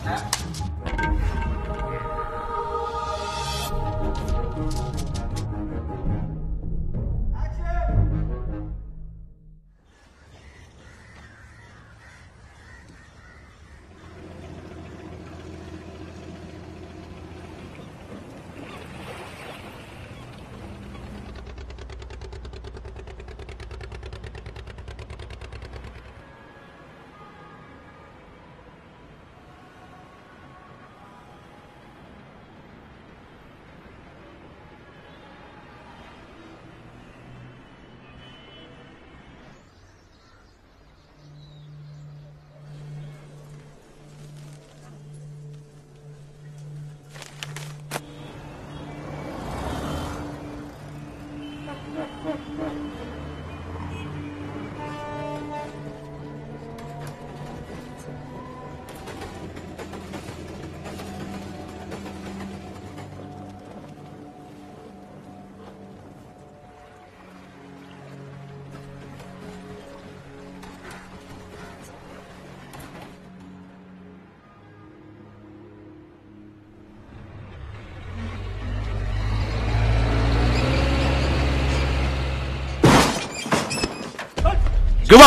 ግባ።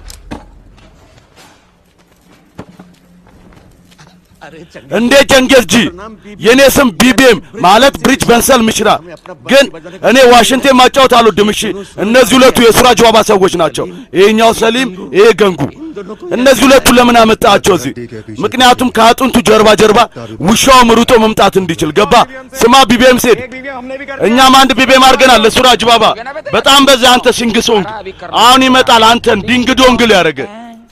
እንዴ ጀንጌዝ ጂ የእኔ ስም ቢቢኤም ማለት ብሪጅ በንሰል ምሽራ፣ ግን እኔ ዋሽንቴን ማጫወት አልወድም። እሺ እነዚህ ሁለቱ የሱራጅ ዋባ ሰዎች ናቸው። ይሄኛው ሰሊም፣ ይሄ ገንጉ። እነዚህ ሁለቱ ለምን አመጣቸው እዚህ? ምክንያቱም ከአጥንቱ ጀርባ ጀርባ ውሻው ምሩጦ መምጣት እንዲችል ገባ። ስማ ቢቢኤም ሴድ፣ እኛም አንድ ቢቢኤም አድርገናል ለሱራጅ ባባ። በጣም በዛ አንተ ሲንግሶንግ አሁን ይመጣል አንተን ዲንግ ዶንግል ያደረገ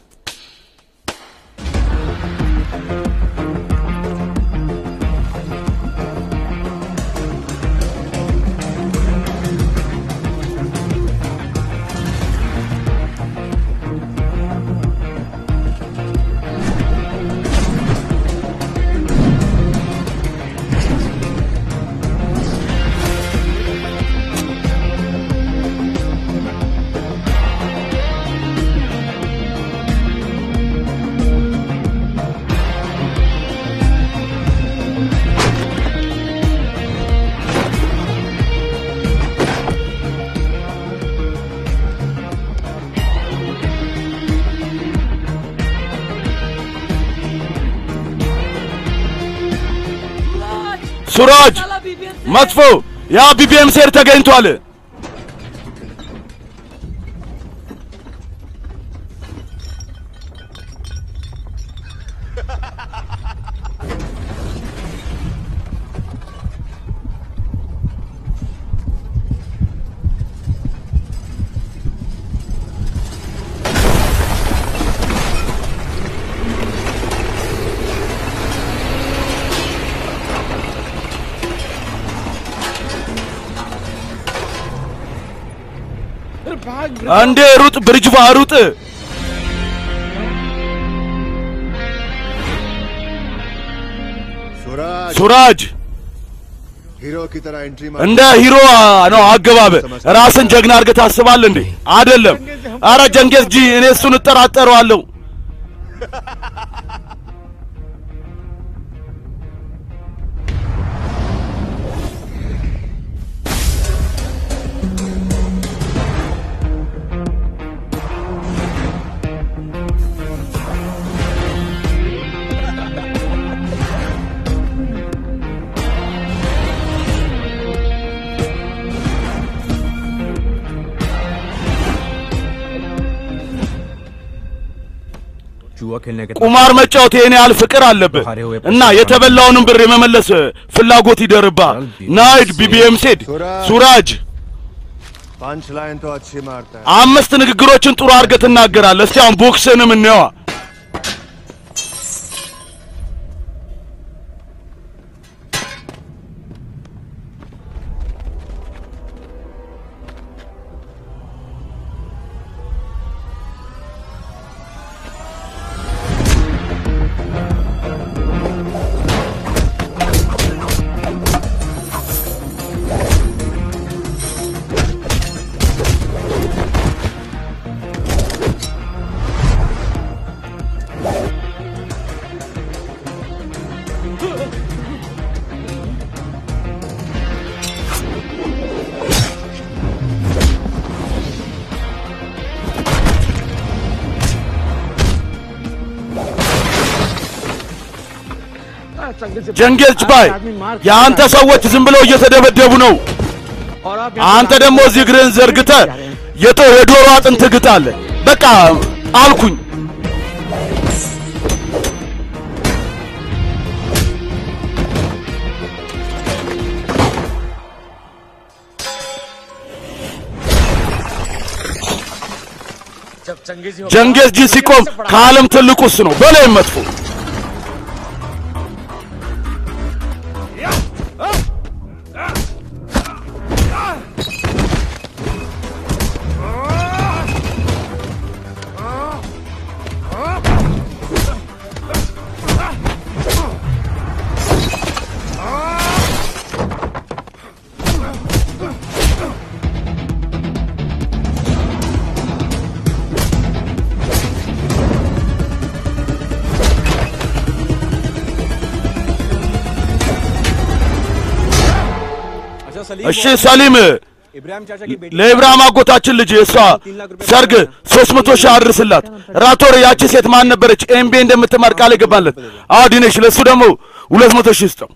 ሱራጅ መጥፎ ያ ቢቢኤም ሴር ተገኝቷል። አንዴ ሩጥ ብርጅቫ ሩጥ። सूरज ሱራጅ हीरो की तरह एंट्री እንደ ሂሮ ነው አገባብ። ራስን ጀግና አድርገህ ታስባለህ እንዴ? አይደለም። አረ ጀንጌዝ ጂ እኔ እሱን እጠራጠረዋለሁ። जुआ खेलने के ቁማር መጫወት ይሄን ያህል ፍቅር አለብህ እና የተበላውንም ብር የመመለስ ፍላጎት ይደርብሃል። ናይድ ቢቢኤም ሴድ ሱራጅ पंच लाइन तो अच्छी मारता है አምስት ንግግሮችን ጥሩ አድርገህ ትናገራለህ። እስቲ አሁን ቦክስንም እንየዋ። ጀንጌዝ ባይ የአንተ ሰዎች ዝም ብለው እየተደበደቡ ነው። አንተ ደግሞ እዚህ እግርህን ዘርግተ የቶ የዶሮ አጥንት ግጣለ። በቃ አልኩኝ። ጀንጌዝ ጂ ሲቆም ከዓለም ትልቁ እሱ ነው። በላይም መጥፎ እሺ ሰሊም इब्राहिम चाचा की बेटी ለኢብራሂም አጎታችን ልጅ እሷ ሰርግ ሶስት መቶ ሺህ አድርስላት። ራቶር ያቺ ሴት ማን ነበረች? ኤምቤ እንደምትማር ቃል የገባለት አዎ ዲኔሽ፣ ለእሱ ደግሞ ሁለት መቶ ሺህ ስጠው።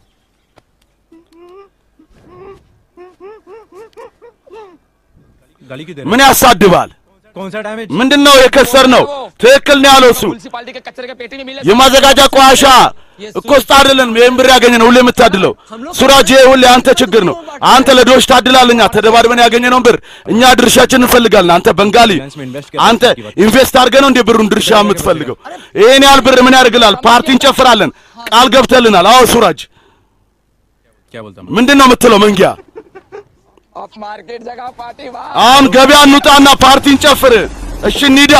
गली की देर ምን ያሳድባል? कौन सा डैमेज ምንድነው የከሰር ነው? ትክክል ነው ያለው እሱ። म्यूनसिपालिटी के कचरे के पेटी में मिले የማዘጋጃ ቆሻሻ እኮ ውስጥ አይደለም ይህን ብር ያገኘ ነው ሁሌ የምታድለው ሱራጅ፣ ይሄ ሁሌ አንተ ችግር ነው። አንተ ለድሆች ታድላለኛ። ተደባድበን ያገኘነውን ብር እኛ ድርሻችን እንፈልጋለን። አንተ በንጋሊ አንተ ኢንቨስት አድርገህ ነው እንዴ ብሩን ድርሻ የምትፈልገው? ይሄን ያህል ብር ምን ያደርግላል? ፓርቲ እንጨፍራለን። ቃል ገብተልናል። አዎ ሱራጅ፣ क्या बोलता मैं ምንድን ነው የምትለው? መንጊያ ऑफ मार्केट जगह पार्टी वाह አሁን ገበያ እንውጣና ፓርቲ እንጨፍር። እሺ እንሂዳ።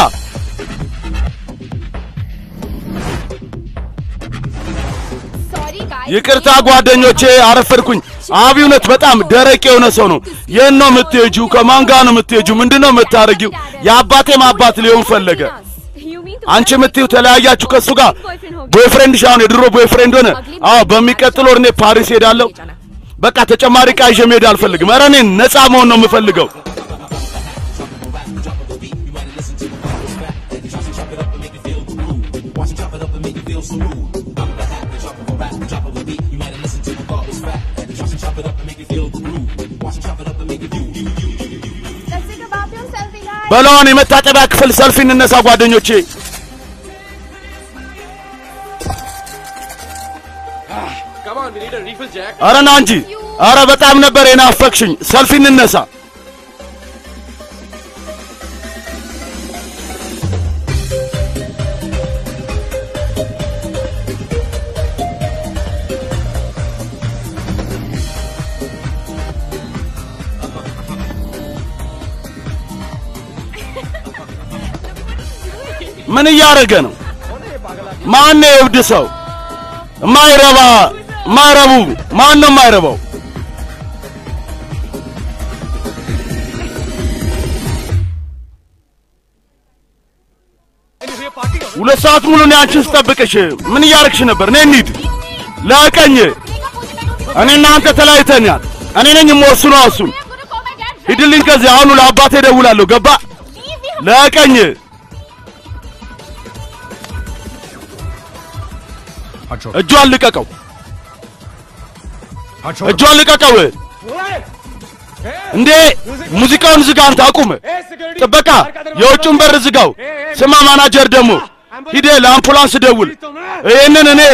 ይቅርታ ጓደኞቼ፣ አረፈድኩኝ። አቢ እውነት በጣም ደረቅ የሆነ ሰው ነው። የት ነው የምትሄጂው? ከማን ጋር ነው የምትሄጂው? ምንድን ነው የምታደርጊው? የአባቴም አባት ሊሆን ፈለገ። አንቺ የምትይው ተለያያችሁ ከእሱ ጋር ቦይፍሬንድሽ አሁን የድሮ ቦይፍሬንድ ሆነ። አዎ በሚቀጥለው ወር እኔ ፓሪስ ሄዳለሁ። በቃ ተጨማሪ ዕቃ ይዤ መሄድ አልፈልግም። ኧረ እኔ ነፃ መሆን ነው የምፈልገው። በለዋን የመታጠቢያ ክፍል ሰልፊ እንነሳ ጓደኞቼ። come on we need a refill Jack ኧረ ና እንጂ። ኧረ በጣም ነበር የናፈቅሽኝ። ሰልፊ እንነሳ። ምን እያደረገ ነው? ማን ነው የእብድ ሰው? ማይረባ ማይረቡ ማን ነው ማይረባው? ሁለት ሰዓት ሙሉ እኔ አንቺን ስጠብቅሽ ምን እያረግሽ ነበር? እኔ እንሂድ ለቀኝ። እኔ እናንተ ተለያይተናል። እኔ ነኝ የምወስነው እሱን። ሂድልኝ ከዚህ አሁኑ ለአባቴ እደውላለሁ። ገባ? ለቀኝ हाथ छोड़ እጇን ልቀቀው፣ हाथ छोड़ እጇን ልቀቀው። እንዴ ሙዚቃውን ዝጋ፣ አንተ አቁም። ጥበቃ የውጭውን በር ዝጋው። ስማ ማናጀር ደግሞ ሂደ ለአምቡላንስ ደውል። ይህንን እኔ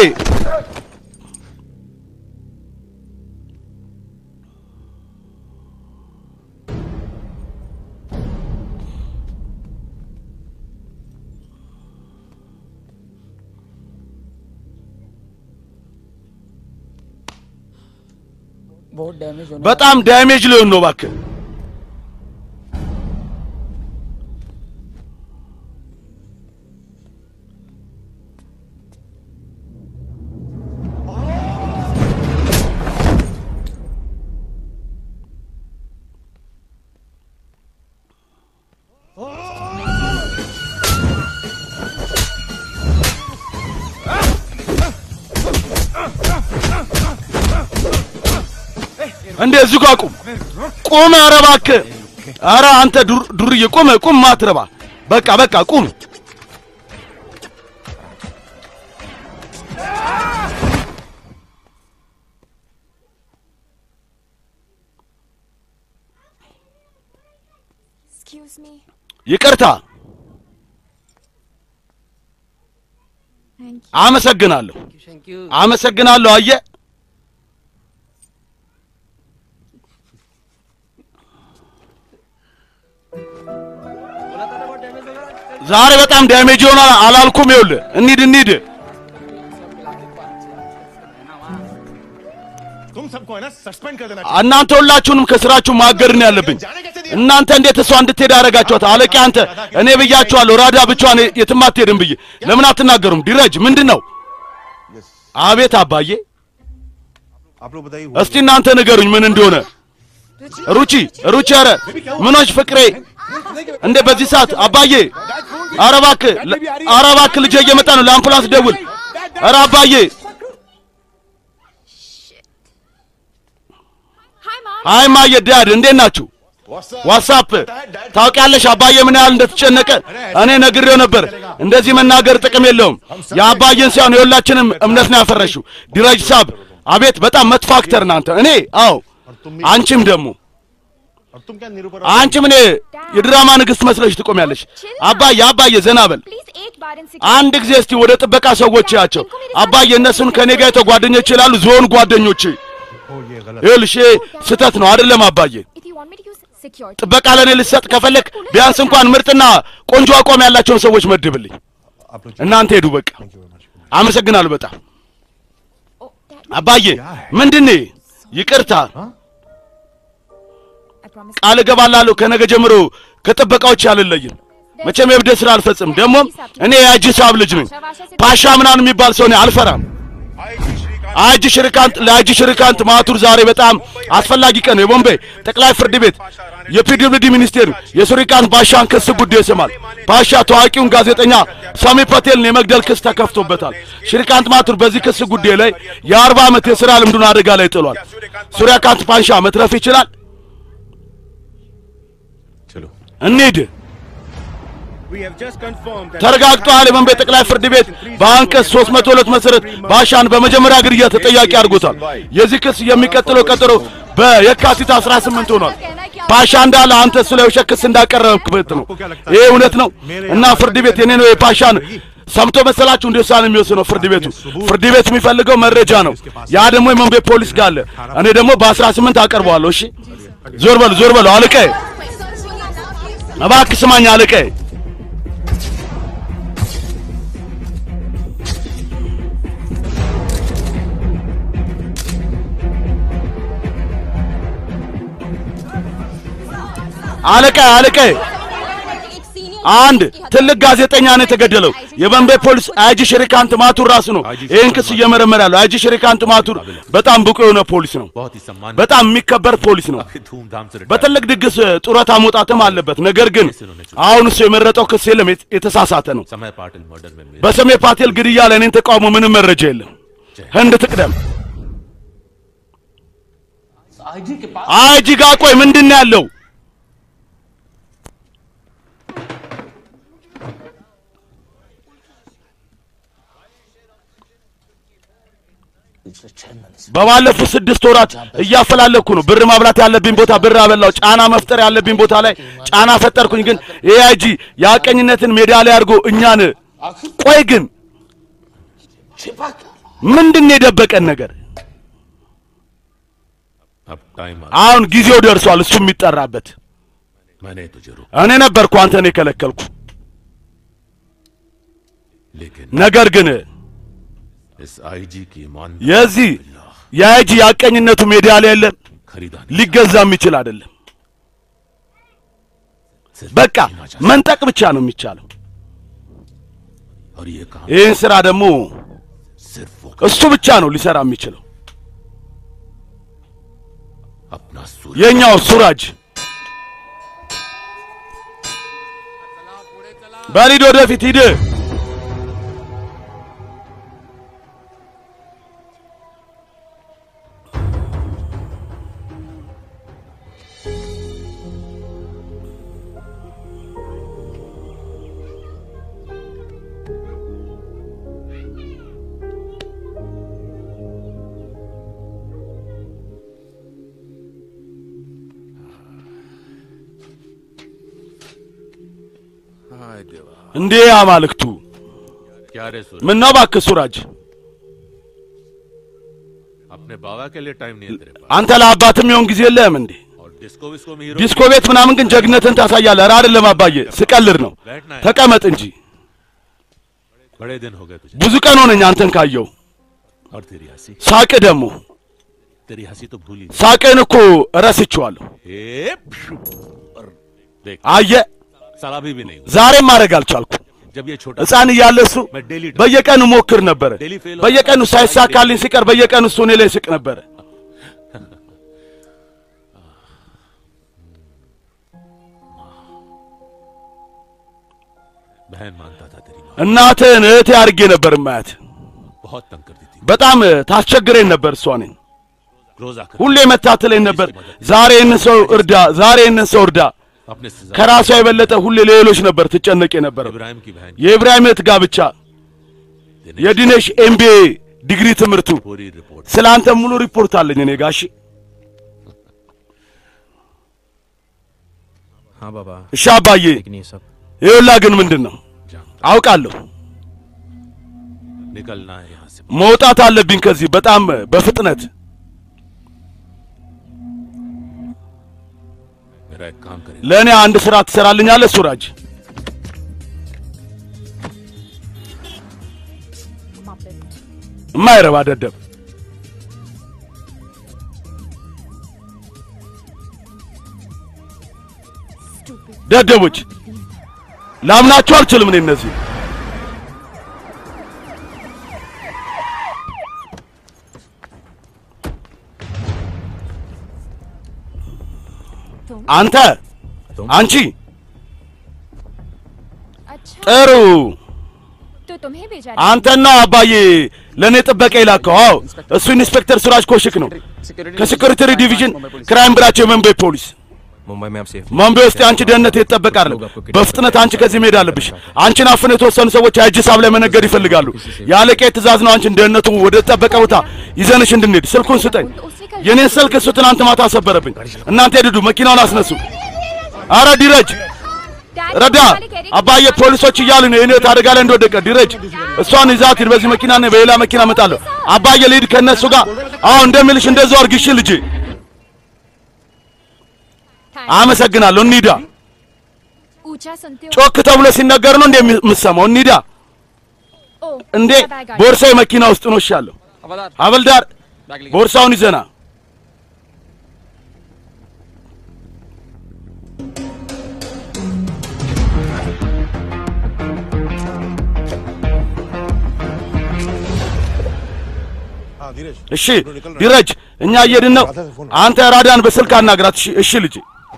बहुत डैमेज होने በጣም ዳሜጅ ሊሆን ነው እባክህ። እንዴ እዚሁ ጋር ቁም ቁም። ኧረ እባክህ ኧረ አንተ ዱር- ዱርዬ ቁም ቁም። ማትረባ በቃ በቃ ቁም። Excuse me. ይቅርታ፣ Thank you. አመሰግናለሁ፣ Thank you. አመሰግናለሁ። አየ ዛሬ በጣም ዳሜጅ ይሆናል አላልኩም? ይኸውልህ እንሂድ እንሂድ። तुम सबको है ना सस्पेंड कर देना እናንተ ሁላችሁንም ከስራችሁ ማገድ ነው ያለብኝ። እናንተ እንዴት እሷ እንድትሄድ ያደረጋችኋት? አለቃ አንተ፣ እኔ ብያችኋለሁ፣ ራዳ ብቻዋን የትም አትሄድም ብዬ። ለምን አትናገሩም? ዲረጅ ምንድን ነው? አቤት አባዬ፣ आप लोग बताइए እስቲ እናንተ ንገሩኝ ምን እንደሆነ። ሩቺ ሩቺ፣ ኧረ ምኖች ፍቅሬ፣ እንደ በዚህ ሰዓት አባዬ፣ ኧረ እባክህ፣ ኧረ እባክህ ልጄ እየመጣ ነው፣ ለአምቡላንስ ደውል። ኧረ አባዬ፣ Hi, Mom. አይ ማየ፣ ዳድ እንዴት ናችሁ? ዋትሳፕ ታውቂያለሽ፣ አባዬ ምን ያህል እንደተጨነቀ እኔ ነግሬው ነበር። እንደዚህ መናገር ጥቅም የለውም። የአባዬን ሳይሆን የሁላችንም እምነት ነው ያፈረሽው። ዲራጅ ሳብ፣ አቤት በጣም መጥፎ አክተር ናንተ። እኔ አዎ፣ አንቺም ደግሞ और तुम क्या निरूपण አንቺም እኔ የድራማ ንግሥት መስለሽ ትቆሚያለሽ። አባዬ አባዬ ዘና በል Please एक बार इन አንድ ጊዜ እስቲ ወደ ጥበቃ ሰዎች ያቸው አባዬ፣ እነሱን ከኔ ጋር የተጓደኞች ይችላሉ። ዞን ጓደኞች ይኸውልሽ፣ ይሄ ስህተት ነው አይደለም አባዬ? If you want me to use security. ጥበቃ ለእኔ ልሰጥ ከፈለግ ቢያንስ እንኳን ምርጥና ቆንጆ አቋም ያላቸውን ሰዎች መድብልኝ። आप लोग እናንተ ሄዱ በቃ። አመሰግናለሁ በጣም Oh, Dad, አባዬ። ምንድን ነው? ይቅርታ I promise. ቃል እገባላለሁ ከነገ ጀምሮ ከጥበቃዎች አልለይም። መቼም የብደት ስራ አልፈጽም። ደግሞም እኔ የአጂ ሳብ ልጅ ነኝ። ፓሻ ምናምን የሚባል ሰው እኔ አልፈራም። አጂ ሽርካንት ለአጂ ሽርካንት ማቱር ዛሬ በጣም አስፈላጊ ቀን ነው። የቦምቤ ጠቅላይ ፍርድ ቤት የፒደብልዲ ሚኒስቴር የሱሪካንት ባሻን ክስ ጉዳይ ይሰማል። ፓሻ ታዋቂውን ጋዜጠኛ ሳሚ ፓቴልን የመግደል ክስ ተከፍቶበታል። ሽሪካንት ማቱር በዚህ ክስ ጉዳይ ላይ የአርባ ዓመት የሥራ ልምዱን አደጋ ላይ ጥሏል። ሱሪያካንት ፓንሻ መትረፍ ይችላል። चलो እንሂድ። ተረጋግጧል። የቦምቤ ጠቅላይ ፍርድ ቤት በአንቀጽ 302 መሰረት ባሻን በመጀመሪያ ግድያ ተጠያቂ አድርጎታል። የዚህ ክስ የሚቀጥለው ቀጠሮ በየካቲት 18 ሆኗል። ፓሻ እንዳለ አንተ ስለ ውሸት ክስ እንዳቀረብክበት ነው። ይሄ እውነት ነው እና ፍርድ ቤት የኔ ነው የፓሻን ሰምቶ መሰላችሁ እንደ ውሳኔ የሚወስነው ፍርድ ቤቱ። ፍርድ ቤቱ የሚፈልገው መረጃ ነው። ያ ደግሞ የቦምቤ ፖሊስ ጋር አለ። እኔ ደግሞ በ18 አቀርበዋለሁ። እሺ ዞር በሉ ዞር በሉ አለቃዬ፣ እባክህ ስማኝ አለቃዬ። አለቃዬ አለቃዬ አንድ ትልቅ ጋዜጠኛ ነው የተገደለው። የቦምቤ ፖሊስ አይጂ ሽሪካንት ማቱር ራሱ ነው ይህን ክስ እየመረመረ ያለው። አይጂ ሽሪካንት ማቱር በጣም ብቁ የሆነ ፖሊስ ነው። बहुत ही सम्मान በጣም የሚከበር ፖሊስ ነው። काफी धूमधाम से रिटायर በትልቅ ድግስ ጡረታ መውጣትም አለበት። ነገር ግን አሁን እሱ የመረጠው ክስ የለም፣ የት- የተሳሳተ ነው። समय पाटिल मर्डर में मेरे በሰሜ ፓቴል ግድያ ላይ እኔን ተቃውሞ ምንም መረጃ የለም። ህንድ ትቅደም። አይጂ ጋ ቆይ ምንድን ነው ያለው? በባለፉት ስድስት ወራት እያፈላለኩ ነው። ብር ማብላት ያለብኝ ቦታ ብር አበላው። ጫና መፍጠር ያለብኝ ቦታ ላይ ጫና ፈጠርኩኝ። ግን ኤአይጂ የአቀኝነትን ሜዳ ላይ አድርጎ እኛን ቆይ ግን ምንድን ነው የደበቀን ነገር? अब टाइम आ አሁን ጊዜው ደርሷል። እሱ የሚጠራበት मैंने तुझे रोका እኔ ነበርኩ አንተን የከለከልኩ። लेकिन ነገር ግን इस आईजी की ईमान የዚህ የአይጂ የአቀኝነቱ ሜዳ ላይ የለም፣ खरीदा नहीं ሊገዛ የሚችል አይደለም። सिर्फ በቃ जीना चाहता መንጠቅ ብቻ ነው የሚቻለው። और ये काम ይህን ስራ ደግሞ सिर्फ वो እሱ ብቻ ነው ሊሰራ የሚችለው። अपना सूर्य የኛው ሱራጅ በሊድ ወደፊት ሂድ። हाय देवा እንዴ አማልክቱ क्या रे सूरज ምን ነው እባክህ ሱራጅ अपने बाबा के लिए टाइम नहीं है तेरे पास አንተ ለአባትም የሆን ጊዜ የለህም እንዴ और डिस्को विस्को में हीरो ዲስኮ ቤት ምናምን ግን ጀግነትን ታሳያለህ ኧረ አይደለም አባዬ ስቀልድ ነው बैठना है ተቀመጥ እንጂ बड़े दिन हो गए तुझे ብዙ ቀን ሆነኝ አንተን ካየው और तेरी हंसी ሳቅ ደግሞ तेरी हंसी तो भूली ሳቅን እኮ እረስቼዋለሁ ए, प्शु, और देख አየ साला अभी भी नहीं हुआ। ዛሬም ማድረግ አልቻልኩ जब ये छोटा ህፃን እያለ እሱ मैं डेली በየቀኑ ሞክር ነበረ ዴሊ ፌል በየቀኑ ሳይሳካልኝ ሲቀር በየቀኑ እሱ እኔ ላይ ስቅ ነበረ बहन मानता था तेरी माँ እናትህን እህቴ አድርጌ ነበር ማያት बहुत तंग करती थी በጣም ታስቸግረኝ ነበር እሷ እኔን रोज आकर ሁሌ መታትለኝ ነበር ዛሬ ይህንን ሰው እርዳ ዛሬ ይህንን ሰው እርዳ अपने से ज्यादा ከራሷ የበለጠ ሁሌ ሌሎች ነበር ትጨነቅ የነበረው इब्राहिम की बहन የኢብራሂም እህት ጋብቻ दिनेश የዲኔሽ ኤምቢኤ ዲግሪ ትምህርቱ पूरी रिपोर्ट ስለ አንተ ሙሉ ሪፖርት አለኝ እኔ ጋሺ हाँ बाबा እሺ አባዬ लेकिन ये सब ይኸውላ ግን ምንድን ነው जानता አውቃለሁ निकलना है यहाँ से መውጣት አለብኝ ከዚህ በጣም በፍጥነት मेरा एक काम करे ለእኔ አንድ ስራ ትሰራልኛለህ ሱራጅ የማይረባ ደደብ ደደቦች ላምናችሁ አልችልም እኔ እነዚህ አንተ አንቺ अच्छा ጥሩ तो तुम्हें भेजा አንተና አባዬ ለእኔ ጥበቃ ይላከው አዎ እሱ ኢንስፔክተር ሱራጅ ኮሽክ ነው ከሴኩሪቲ ዲቪዥን ክራይም ብራቸው የመንበይ ፖሊስ मुंबई में आप सेफ መንበይ ውስጥ የአንቺ ደህንነት የተጠበቀ አይደለም በፍጥነት አንቺ ከዚህ መሄድ አለብሽ አንቺን አፍነው የተወሰኑ ሰዎች የእጅ ሳብ ላይ መነገድ ይፈልጋሉ የአለቃ ትእዛዝ ነው አንቺን ደህንነቱ ወደ ተጠበቀ ቦታ ይዘንሽ እንድንሄድ ስልኩን ስጠኝ የኔን ስልክ እሱ ትናንት ማታ አሰበረብኝ እናንተ ሄድዱ መኪናውን አስነሱ አረ ዲረጅ ረዳ አባዬ ፖሊሶች እያሉ ነው የኔ አደጋ ላይ እንደወደቀ ዲረጅ እሷን ይዛት ሂድ በዚህ መኪና ነው በሌላ መኪና እመጣለሁ አባዬ ልሂድ ከእነሱ ጋር አዎ እንደሚልሽ እንደዛው አርግሽ ልጄ አመሰግናለሁ እንሂዳ ऊंचा सुनते हो ጮክ ተብሎ ሲነገር ነው እንደ የምሰማው እንሂዳ ओ እንዴ मेरा बैग आ गया। ቦርሳዬ መኪና ውስጥ ነው እሻለሁ हवलदार ሀበልዳር बैग लेके ቦርሳውን ይዘና हाँ धीरज እሺ ዲረጅ እኛ እየሄድን ነው አንተ ራዳን በስልክ አናግራት እሺ እሺ ልጄ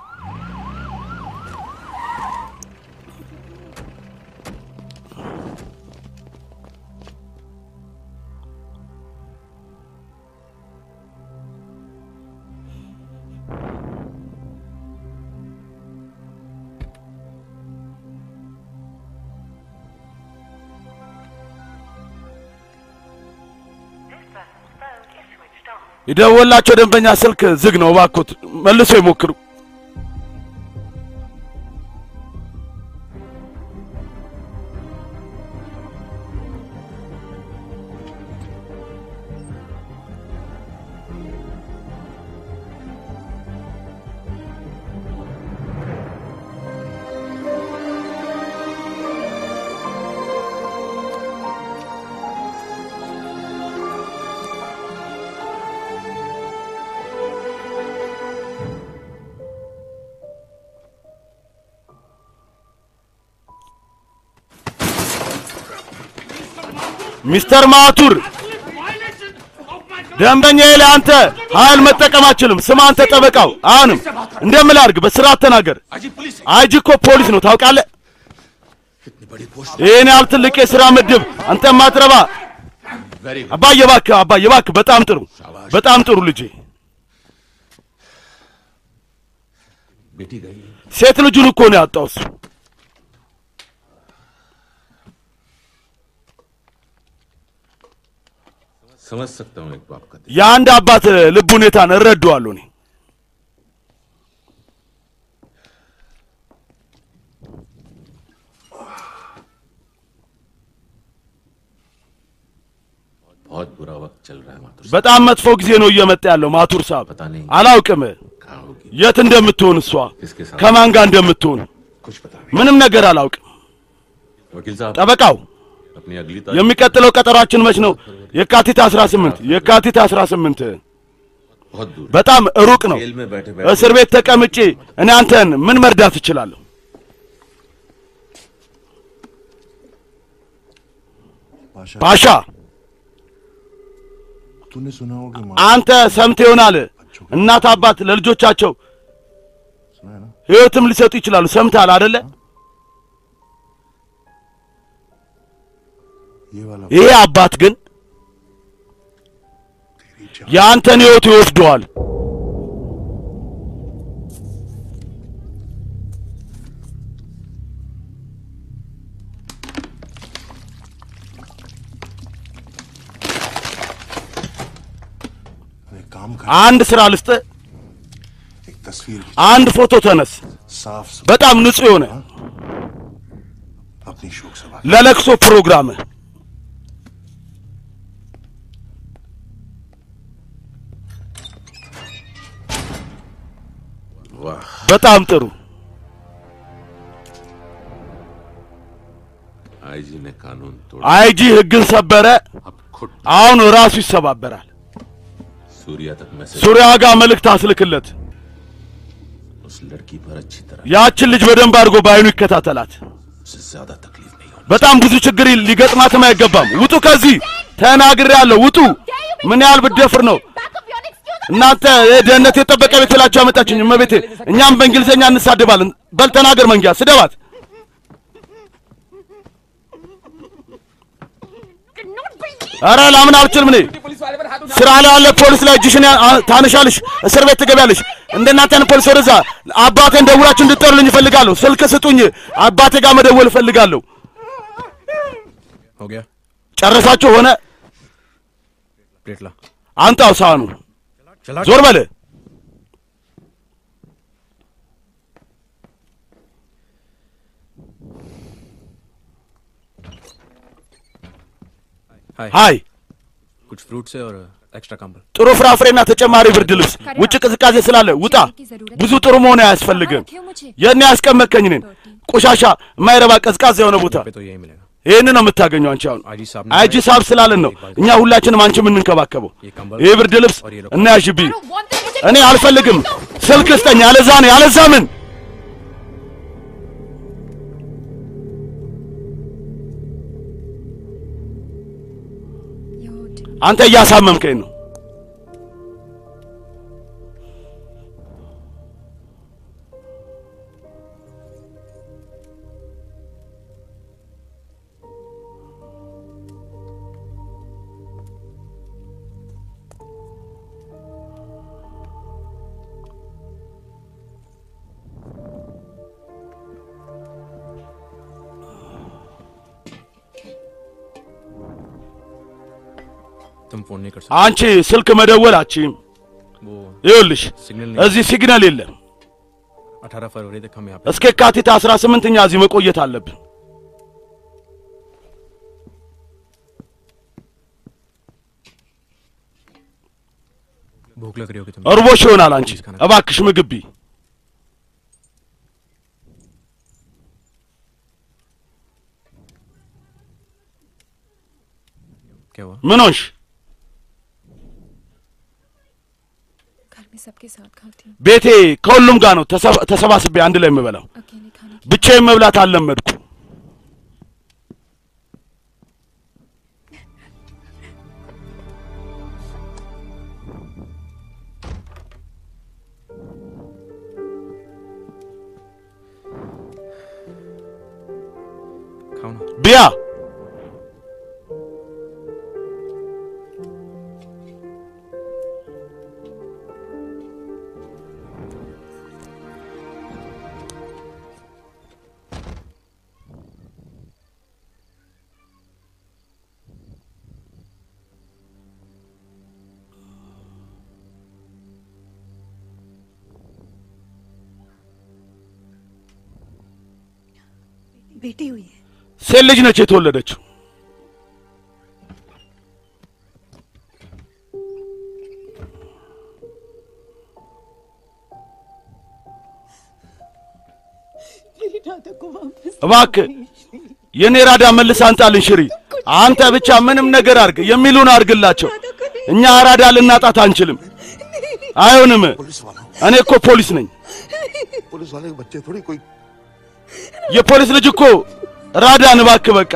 የደወላቸው ደንበኛ ስልክ ዝግ ነው እባክዎት መልሶ ይሞክሩ ሚስተር ማቱር ደንበኛዬ ላይ አንተ ኃይል መጠቀም አችልም። ስማ አንተ ጠበቃው፣ አሁንም እንደምልህ አድርግ፣ በስርዓት ተናገር። አይጂ እኮ ፖሊስ ነው ታውቃለህ። ይህን ያህል ትልቅ የሥራ ምድብ አንተ ማትረባ። አባዬ እባክህ፣ አባዬ እባክህ፣ በጣም ጥሩ፣ በጣም ጥሩ ልጄ። बेटी गई ሴት ልጁን እኮ ነው ያጣው እሱ። समझ सकता हूँ एक बाप का दिल। የአንድ አባት ልብ ሁኔታን እረዳዋለሁ እኔ። बुरा वक्त चल रहा है माथुर साहब በጣም መጥፎ ጊዜ ነው እየመጣ ያለው ማቱር ሳብ पता नहीं አላውቅም कहाँ होगी የት እንደምትሆን እሷ किसके साथ ከማን ጋር እንደምትሆን कुछ पता नहीं ምንም ነገር አላውቅም वकील साहब ጠበቃው अपनी अगली तारीख የሚቀጥለው ቀጠሯችን መች ነው የካቲት 18 የካቲት 18 बहुत दूर है। በጣም ሩቅ ነው जेल में बैठे እስር बैठे ቤት ተቀምጬ እኔ አንተን ምን መርዳት እችላለሁ पाशा ፓሻ तूने सुना हो कि माँ አንተ ሰምተህ ይሆናል እናት አባት ለልጆቻቸው सुना है ना ህይወትም ሊሰጡ ይችላሉ ሰምተሃል አደለ ये वाला ይሄ አባት ግን तेरी जान የአንተን ህይወት ይወስደዋል एक काम कर አንድ ስራ ልስጥ एक तस्वीर खींच, አንድ ፎቶ ተነስ साफ सुथरा በጣም ንጹህ የሆነ अपनी शोक सभा ለለቅሶ ፕሮግራም वाह በጣም ጥሩ आईजी ने कानून तोड़ा አይጂ ህግን ሰበረ अब खुद አሁን ራሱ ይሰባበራል सूर्या तक मैसेज ሱሪያ ጋር መልእክት አስልክለት उस लड़की पर अच्छी तरह ያችን ልጅ በደንብ አድርጎ በአይኑ ይከታተላት उससे ज्यादा तकलीफ नहीं होनी በጣም ብዙ ችግር ሊገጥማትም አይገባም ውጡ ከዚህ ተናግሬያለሁ ውጡ ምን ያህል ብደፍር ነው እናንተ የደህንነት የጠበቀ ቤት ብላችሁ አመጣችኝ እመቤቴ እኛም በእንግሊዝኛ እንሳደባለን በል ተናገር መንጊያ ስደባት ኧረ ላምን አልችልም እኔ पुलिस वाले पर हाथ उठा ስራ ላይ ያለ ፖሊስ ላይ እጅሽን ያ- አ- ታነሻለሽ እስር ቤት ትገቢያለሽ እንደናንተን ፖሊስ ወደዛ አባቴን ደውላችሁ እንድጠሩልኝ እፈልጋለሁ ስልክ ስጡኝ አባቴ ጋር መደወል እፈልጋለሁ हो गया ጨረሳችሁ ሆነ प्लेट ला አንጣው ሳህኑ चला ዞር በል हाय ሃይ कुछ फ्रूट्स है और एक्स्ट्रा कंबल ጥሩ ፍራፍሬና ተጨማሪ ብርድ ልብስ ውጭ ቅዝቃዜ ስላለ ውጣ ብዙ ጥሩ መሆን አያስፈልግም የኔ ያስቀመጥከኝ እኔን ቆሻሻ የማይረባ ቀዝቃዛ የሆነ ቦታ पे तो यही मिलेगा ይህን ነው የምታገኘው አንቺ አሁን आईजी साहब አይጂ ሳብ ስላለን ነው እኛ ሁላችንም አንቺ የምንንከባከበው ይህ ብርድ ልብስ እና ያዥብኝ እኔ አልፈልግም ስልክ ስጠኝ ያለዛ ነው ያለዛ ምን አንተ እያሳመምከኝ ነው तुम फोन नहीं कर सकते አንቺ ስልክ መደወል አችም वो ይኸውልሽ सिग्नल नहीं እዚህ ሲግናል የለም अठारह फरवरी तक हम यहाँ पे እስከ የካቲት 18 እኛ እዚህ መቆየት አለብን भूख लग रही होगी तुम እርቦሽ ይሆናል አንቺ እባክሽ ምግብ ቢ क्या हुआ ምን ሆንሽ घर में सबके साथ खाती हूँ ቤቴ ከሁሉም ጋር ነው ተሰባ- ተሰባስቤ አንድ ላይ የምበላው अकेले खाने की ብቻዬን መብላት አልለመድኩ खाओ ना ቢያ बेटी हुई है ሴት ልጅ ነች የተወለደችው እባክህ የኔ ራዳ መልስ አንጣልን ሽሪ። አንተ ብቻ ምንም ነገር አርግ፣ የሚሉን አርግላቸው። እኛ አራዳ ልናጣት አንችልም። አይሆንም። पुलिस वालों እኔ እኮ ፖሊስ ነኝ። पुलिस वाले के बच्चे थोड़ी कोई የፖሊስ ልጅ እኮ ራዳን እባክህ በቃ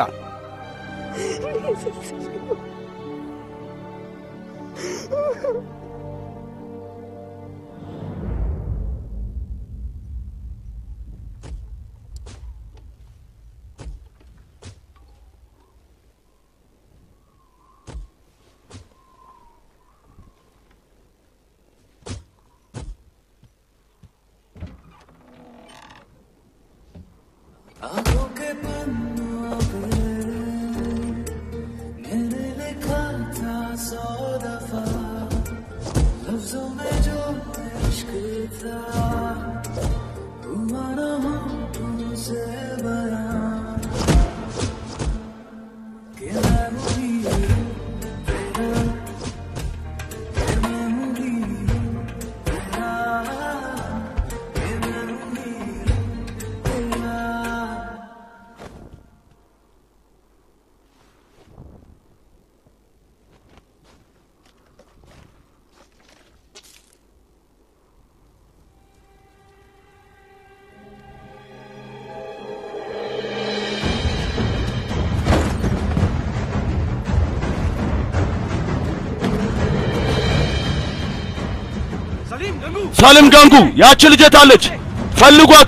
ሳlim ጋንጉ ያቺ ልጅ የት አለች? ፈልጓት።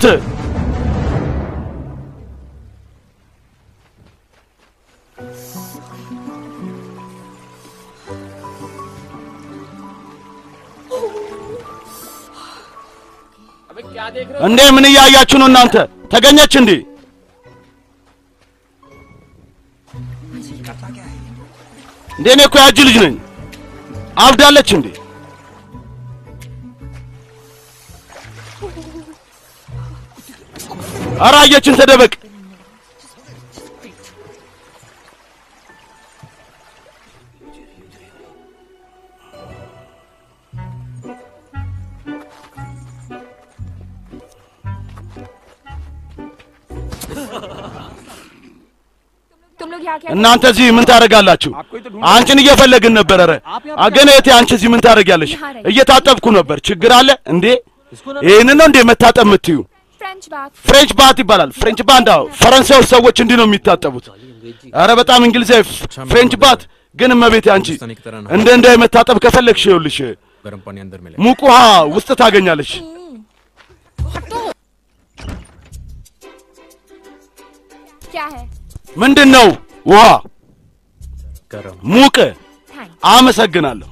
अबे क्या देख रहे हो እንዴ ምን እያያችሁ ነው እናንተ? ተገኘች እንዴ? እንዴ እኔ እኮ ያጅ ልጅ ነኝ። አብዳለች እንዴ? ኧረ አየችን፣ ተደበቅ። तुम लोग यहाँ क्या እናንተ እዚህ ምን ታደርጋላችሁ? አንቺን እየፈለግን ነበር። ኧረ አገነ እህቴ አንቺ እዚህ ምን ታደርጊያለሽ? እየታጠብኩ ነበር። ችግር አለ እንዴ? ይህንን ነው እንዴ መታጠብ የምትዩ? फ्रेंच बात ፍሬንች ባት ይባላል። ፍሬንች ባንድ አዎ፣ ፈረንሳይ ውስጥ ሰዎች እንዲህ ነው የሚታጠቡት። ኧረ በጣም እንግሊዛዊ ፍሬንች ባት ግን እመቤቴ አንቺ እንደ እንደ መታጠብ ከፈለግሽ ይኸውልሽ गर्म पानी अंदर मिले ሙቅ ውሃ ውስጥ ታገኛለሽ። क्या है ምንድን ነው ውሃ गर्म ሙቅ? थैंक አመሰግናለሁ።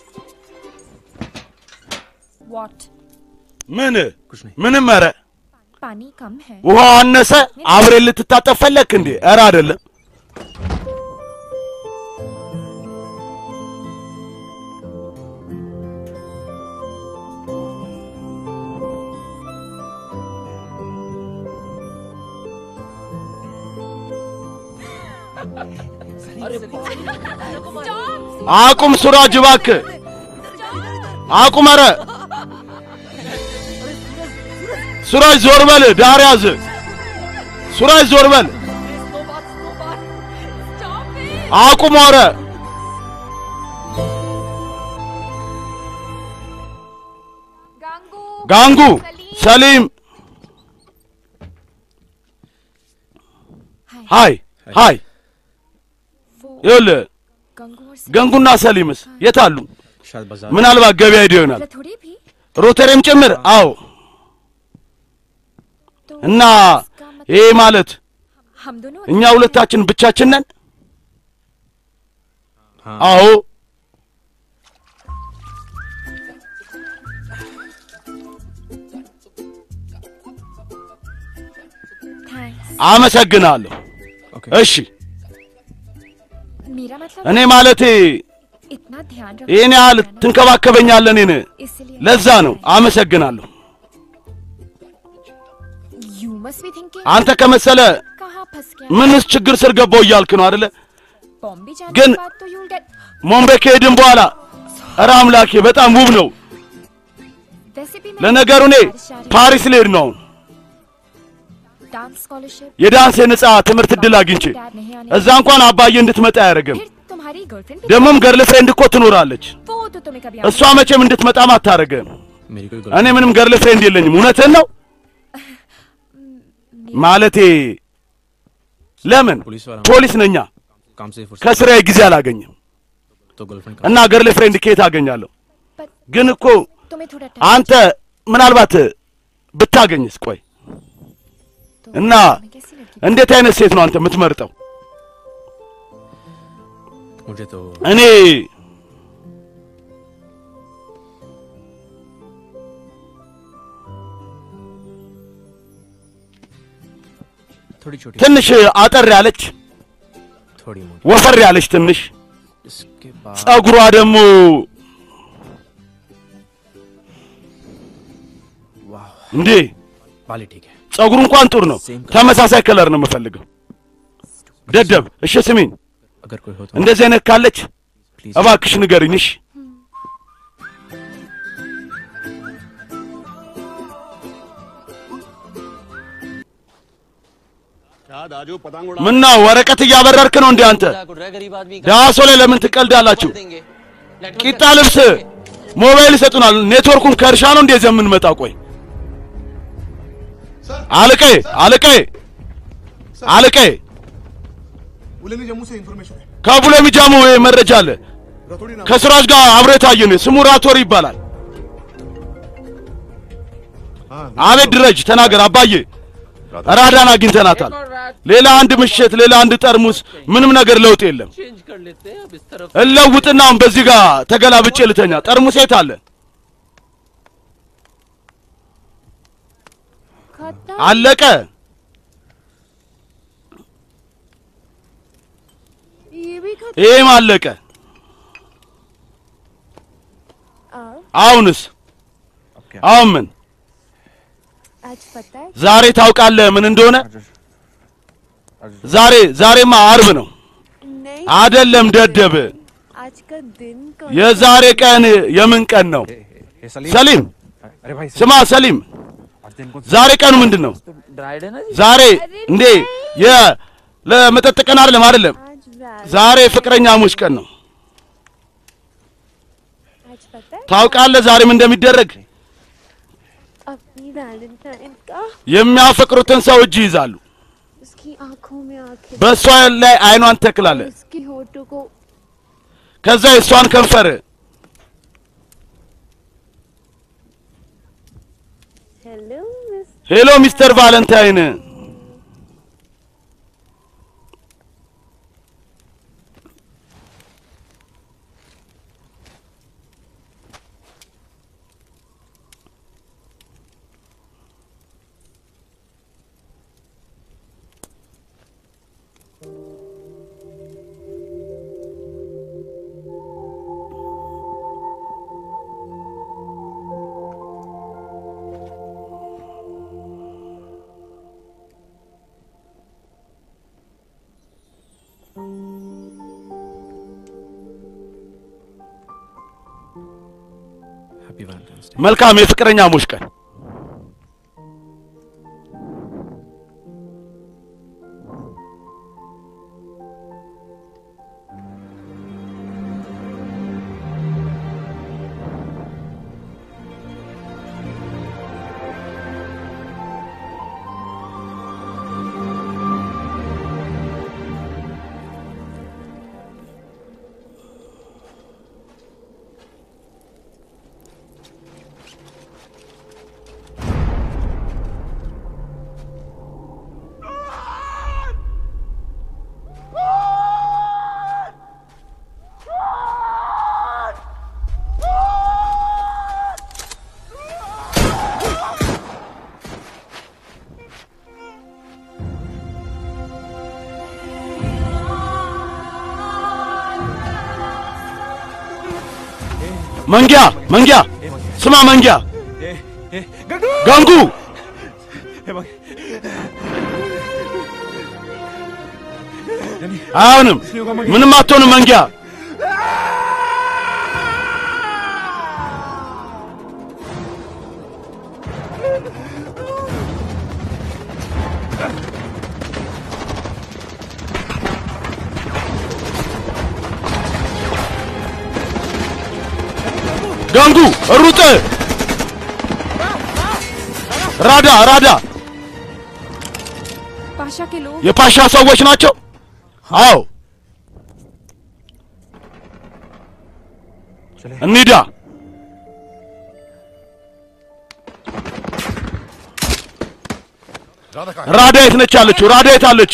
वॉट ምን कुछ नहीं ምንም ኧረ पानी कम है ውሃው አነሰ አብሬ ልትታጠብ ፈለግክ እንዴ? ኧረ አይደለም። አቁም ሱራጅ እባክህ አቁም። ኧረ ሱራጅ ዞር በል፣ ዳር ያዝ። ሱራጅ ዞር በል፣ አቁም። ኧረ गांगू ጋንጉ ሰሊም ሃይ ሃይ वो ይኸውልህ गंगू और सलीम ገንጉና ሰሊምስ የት አሉ? शायद बाजार ምናልባት ገበያ ሄደው ይሆናል። थोड़ी भी ሮተሬም ጭምር አዎ። तो እና इसका मतलब ይሄ ማለት हम दोनों እኛ ሁለታችን ብቻችን ነን? हाँ አዎ። थैंक्स አመሰግናለሁ። ओके እሺ मेरा मतलब እኔ ማለቴ इतना ध्यान रखो ይህን ያህል ትንከባከበኛለህ እኔን፣ इसलिए ለዛ ነው። አመሰግናለሁ። यू मस्ट बी थिंकिंग አንተ ከመሰለ कहाँ फंस गया ምንስ ችግር ስር ገባው እያልክ ነው አይደለ? बॉम्बे जाने ግን- के बाद तो you'll get ሞምቤ ከሄድን በኋላ ኧረ አምላኬ በጣም ውብ ነው። वैसे भी मैं ለነገሩ እኔ बारिश आ रही है। ፓሪስ ልሄድ ነው። डांस स्कॉलरशिप የዳንስ የነጻ ትምህርት እድል አግኝቼ डैड नहीं आने እዛ እንኳን አባዬ እንድትመጣ አያደርግም። फिर तुम्हारी गर्लफ्रेंड भी ደግሞም ገርል ፍሬንድ እኮ ትኖራለች። वो तो तुम्हें कभी እሷ मቼም እንድትመጣም አታደርግም። मेरी कोई እኔ ምንም ገርል ፍሬንድ የለኝም። እውነትህን ነው ማለቴ ለምን पुलिस वाला ፖሊስ ነኛ काम से फुर्सत ከስራዬ ጊዜ አላገኝም तो गर्लफ्रेंड እና ገርል ፍሬንድ ከየት አገኛለሁ? But ግን እኮ तुम्हें थोड़ा አንተ ምናልባት ብታገኝስ? ቆይ तो እና तुम्हें कैसी लड़की እንዴት አይነት ሴት ነው አንተ የምትመርጠው? मुझे तो እኔ थोड़ी छोटी ትንሽ አጠር ያለች थोड़ी मोटी ወፈር ያለች ትንሽ इसके बाद ጸጉሯ ደግሞ वाह እንዴ बाली ठीक है ጸጉሩ እንኳን ጥሩ ነው። ተመሳሳይ ከለር ነው የምፈልገው። ደደብ እሺ፣ ስሚኝ፣ अगर कोई हो तो እንደዚህ አይነት ካለች प्लीज እባክሽ ንገሪኝ። እሺ ምነው ወረቀት እያበረርክ ነው እንዴ አንተ? ዳሶ ላይ ለምን ትቀልዳላችሁ? ቂጣ ልብስ ሞባይል ይሰጡናል። ኔትወርኩን ከእርሻ ነው እንዴ የምንመጣው? ቆይ አለቃዬ አለቃዬ አለቃዬ बुलेनी जम्मू से इन्फॉर्मेशन है ከቡለ ሚጃሙ ይሄ መረጃ አለ። रतोड़ी नाम ከስራጅ ጋር አብሮ የታየ ነው። ስሙ ራቶር ይባላል። हाँ አቤት ድረጅ ተናገር አባዬ። ራዳን አግኝተናታል። और रात ሌላ አንድ ምሽት፣ ሌላ አንድ ጠርሙስ፣ ምንም ነገር ለውጥ የለም። चेंज कर लेते हैं अब इस तरफ እለውጥና አሁን በዚህ ጋር ተገላብጬ ልተኛ። ጠርሙስ የት አለ? खत्म አለቀ። ये भी खत्म ይሄም አለቀ። अब አሁንስ አሁን ምን? आज पता है ዛሬ ታውቃለህ ምን እንደሆነ? ዛሬ ዛሬማ አርብ ነው नहीं አደለም? ደደብ आज का दिन कौन የዛሬ ቀን የምን ቀን ነው? ሰሊም अरे भाई ስማ ሰሊም፣ ዛሬ ቀኑ ምንድን ነው? ड्राइड है ना जी ዛሬ እንዴ የ ለመጠጥ ቀን አይደለም አይደለም። आज वैल- ዛሬ ፍቅረኛሞች ቀን ነው። आज पता है ታውቃለህ ዛሬ ምን እንደሚደረግ? अपनी वैलेंटाइन का የሚያፈቅሩትን ሰው እጅ ይዛሉ። उसकी आंखों में आंखें በእሷ ላይ አይኗን ተክላለ። उसकी होठों को ከዛ የእሷን ከንፈር hello miss ሄሎ ሚስተር ቫለንታይን happy Valentine's day መልካም የፍቅረኛሞች ቀን መንጊያ መንጊያ ስማ መንጊያ ጋንጉ አይሆንም ምንም አትሆንም መንጊያ ገንጉ ሩጥ ራዳ ራዳ Pasha के लोग የፓሻ ሰዎች ናቸው አዎ እንሂዳ राधा का ራዳ የት ነች ያለችው ራዳ የት አለች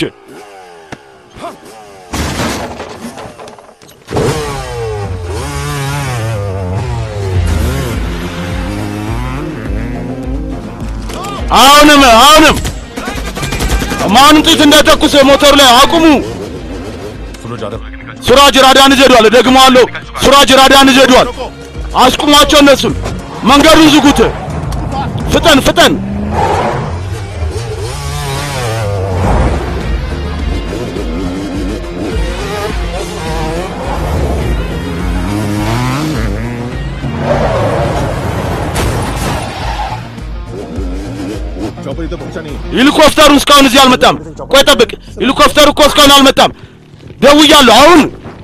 አሁንም አሁንም ማንም ጥይት እንዳይተኩስ ሞተሩ ላይ አቁሙ सुनो जादव ሱራጅ ራዳን ይዘዷል ደግመዋለሁ ሱራጅ ራዳን ይዘዷል አስቁሟቸው እነሱን መንገዱን ዝጉት ፍጠን ፍጠን चौपर इधर पहुंचा नहीं ሄሊኮፕተሩ እስካሁን እዚህ አልመጣም ቆይ ጠብቅ ሄሊኮፕተሩ እኮ እስካሁን አልመጣም ደውያለሁ አሁን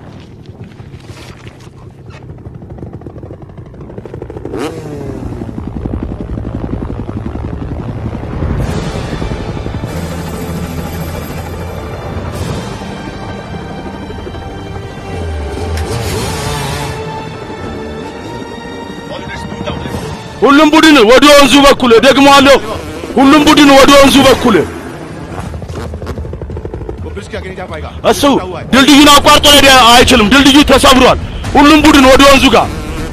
ሁሉም ቡድን ወደ ወንዙ በኩል ደግመዋለሁ ሁሉም ቡድን ወደ ወንዙ በኩል वो ब्रिज के आगे नहीं जा पाएगा እሱ ድልድዩን አቋርጦ ሄደ አይችልም ድልድዩ ተሰብሯል ሁሉም ቡድን ወደ ወንዙ ጋር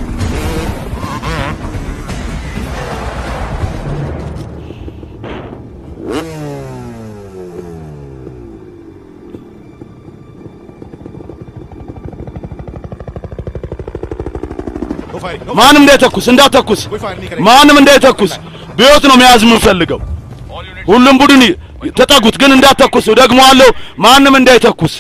नो फायरिंग नो ማንም እንዳይተኩስ እንዳተኩስ कोई फायर नहीं करेगा ማንም እንዳይተኩስ በሕይወት ነው መያዝ የምንፈልገው ሁሉም ቡድን ተጠጉት ግን እንዳተኩስ ደግመዋለሁ ማንም እንዳይተኩስ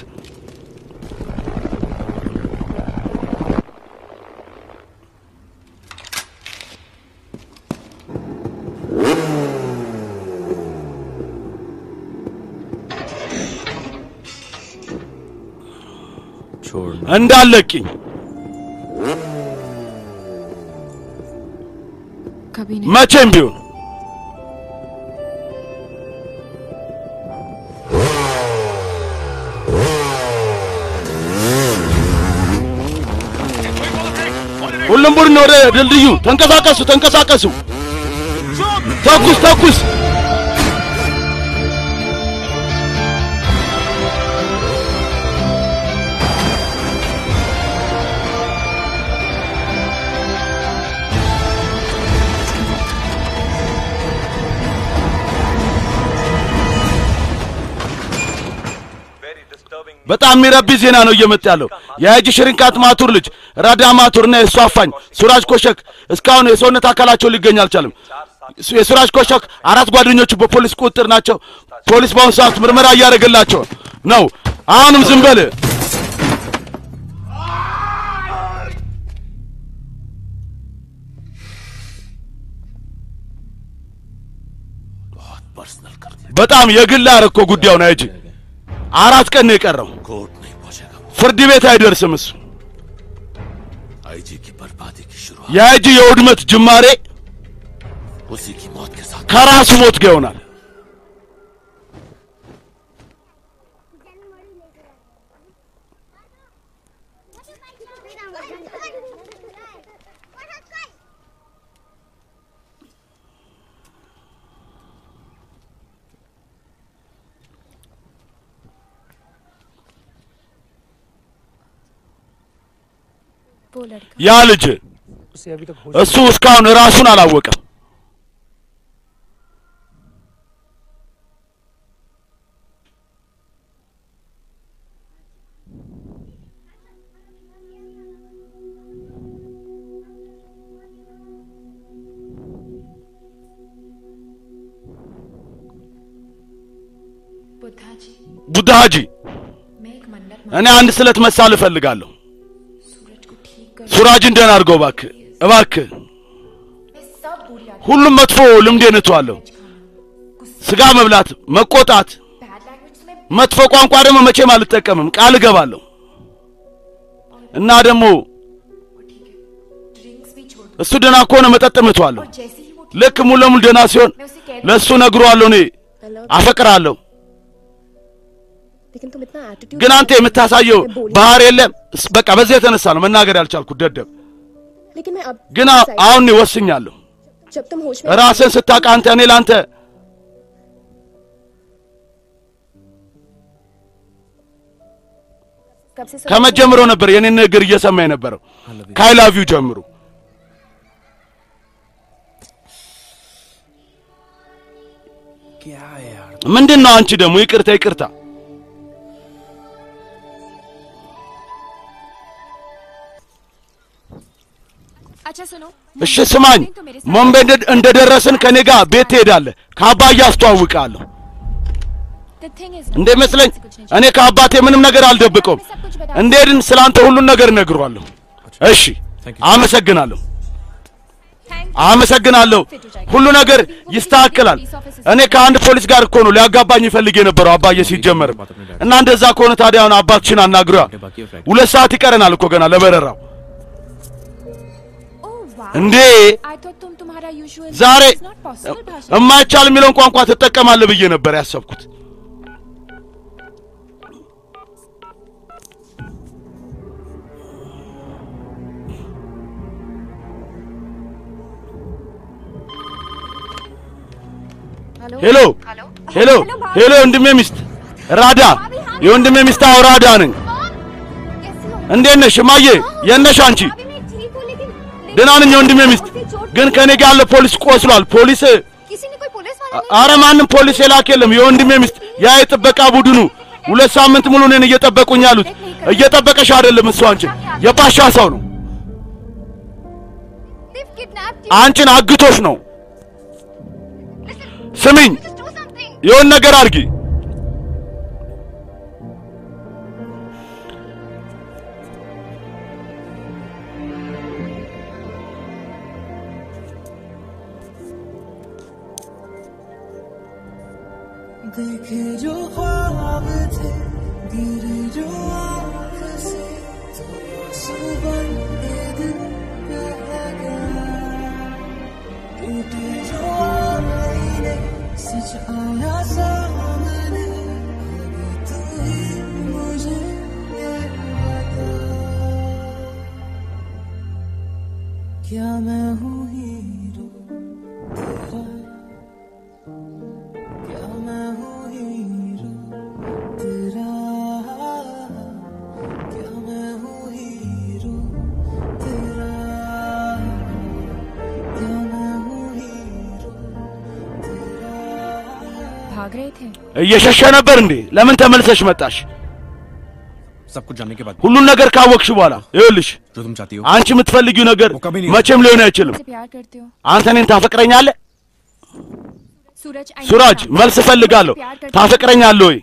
छोड़ना እንዳለቅኝ कभी नहीं መቼም ቢሆን ሁሉም ቡድን ወደ ድልድዩ ተንቀሳቀሱ ተንቀሳቀሱ ተኩስ ተኩስ በጣም የሚረቢ ዜና ነው እየመጣ ያለው። የሀጂ ሽሪንካት ማቱር ልጅ ራዳ ማቱር እና የእሱ አፋኝ ሱራጅ ኮሸክ እስካሁን የሰውነት አካላቸው ሊገኝ አልቻለም። የሱራጅ ኮሸክ አራት ጓደኞቹ በፖሊስ ቁጥጥር ናቸው። ፖሊስ በአሁኑ ሰዓት ምርመራ እያደረገላቸው ነው። አሁንም ዝም በል बहुत पर्सनल कर दिया በጣም የግል አረኮ ጉዳዩን ሀጂ አራት ቀን ነው የቀረው። कोर्ट नहीं पहुंचेगा ፍርድ ቤት አይደርስም እሱ आईजी की बर्बादी की शुरुआत የሀጂ የውድመት ጅማሬ उसी की मौत के साथ ከራሱ ሞት ጋር ይሆናል። वो लड़का ያ ልጅ उसे अभी तक होश እሱ እስካሁን ራሱን አላወቀም። बुद्धा जी ቡዳ ሀጂ मैं एक मन्नत እኔ አንድ ስለት መሳል እፈልጋለሁ። सूरज को ठीक कर ሱራጅን ደህና አድርገው እባክህ እባክህ። मैं सब बुरी आदत ሁሉም መጥፎ ልምዴን እተዋለሁ። ስጋ መብላት፣ መቆጣት፣ बैड लैंग्वेज में መጥፎ ቋንቋ ደግሞ መቼም አልጠቀምም፣ ቃል እገባለሁ። እና ደግሞ ठीक है ड्रिंक्स भी छोड़ दो እሱ ደህና ከሆነ መጠጥ እምተዋለሁ። जैसे ही वो ልክ ሙሉ ለሙሉ ደህና ሲሆን मैं उसे कह रही ለእሱ ነግሯለሁ። እኔ አፈቅራለሁ። लेकिन तुम इतना एटीट्यूड ግን አንተ የምታሳየው ባህር የለም። እስ- በቃ በዚህ የተነሳ ነው መናገር ያልቻልኩት ደደብ። लेकिन मैं अब ግን አ- አሁን እኔ ወስኛለሁ። जब तुम होश में ራስን ስታውቅ አንተ እኔ ለአንተ कब से सब ከመጀመሪያው ነበር የኔን ንግግር እየሰማ የነበረው ከአይ ላቭ ዩ ጀምሩ። क्या है यार ምንድን ነው አንቺ ደግሞ ይቅርታ ይቅርታ अच्छा सुनो እሺ ስማኝ፣ ሞምቤ እንደ- እንደደረስን ከኔ ጋር ቤት ትሄዳለህ። ከአባዬ አስተዋውቃለሁ። the thing is እንደሚመስለኝ እኔ ከአባቴ ምንም ነገር አልደብቀውም። እንደሄድን ስላንተ ሁሉን ነገር እነግሯለሁ። እሺ፣ አመሰግናለሁ፣ አመሰግናለሁ። ሁሉ ነገር ይስተካከላል። እኔ ከአንድ ፖሊስ ጋር እኮ ነው ሊያጋባኝ ይፈልግ የነበረው አባዬ ሲጀመር እና እንደዛ ከሆነ ታዲያ አሁን አባትሽን አናግሯ። ሁለት ሰዓት ይቀረናል እኮ ገና ለበረራው። oh wow እንዴ I thought तुम तुम्हारा usual ዛሬ It's not possible भाषा እማይቻል የሚለውን ቋንቋ ትጠቀማለህ ብዬ ነበር ያሰብኩት። ሄሎ ሄሎ ሄሎ፣ የወንድሜ ሚስት ራዳ፣ የወንድሜ ሚስት አዎ፣ ራዳ ነኝ። कैसी हो እንዴት ነሽ እማዬ? የት ነሽ አንቺ? अभी मैं ठीक हूँ लेकिन ደህና ነኝ የወንድሜ ሚስት። ግን ከኔ ጋር ያለ ፖሊስ ቆስሏል። ፖሊስ किसी ने कोई पुलिस वाला አረ ማንም ፖሊስ የላክ የለም። የወንድሜ ሚስት ያ የጥበቃ ቡድኑ ሁለት ሳምንት ሙሉ እኔን እየጠበቁኝ ያሉት። እየጠበቀሽ አይደለም እሱ አንቺን የፓሻ ሰው ነው። They've kidnapped you. አንቺን አግቶሽ ነው። ስሚኝ፣ Just do something. የሆን ነገር አድርጊ። देखे जो ख्वाब थे गिरे जो आँख से तो सुबह दिल पे आ गया टूटे जो आईने सच आया सामने अब तू ही मुझे ये बता क्या मैं हूँ हीरो तेरा क्या मैं हूँ हीरो तेरा क्या मैं हूँ हीरो तेरा क्या मैं हूँ हीरो तेरा भाग रहे थे እየሸሸ ነበር እንዴ? ለምን ተመልሰሽ መጣሽ? सब कुछ जानने के बाद ሁሉን ነገር ካወቅሽ በኋላ ይኸውልሽ፣ जो तुम चाहती हो አንቺ የምትፈልጊው ነገር वो कभी नहीं መቼም ሊሆን አይችልም። से प्यार करते हो አንተ እኔን ታፈቅረኛለህ? सूरज I know ሱራጅ that. መልስ እፈልጋለሁ። प्यार करते हो। ታፈቅረኛለህ ወይ?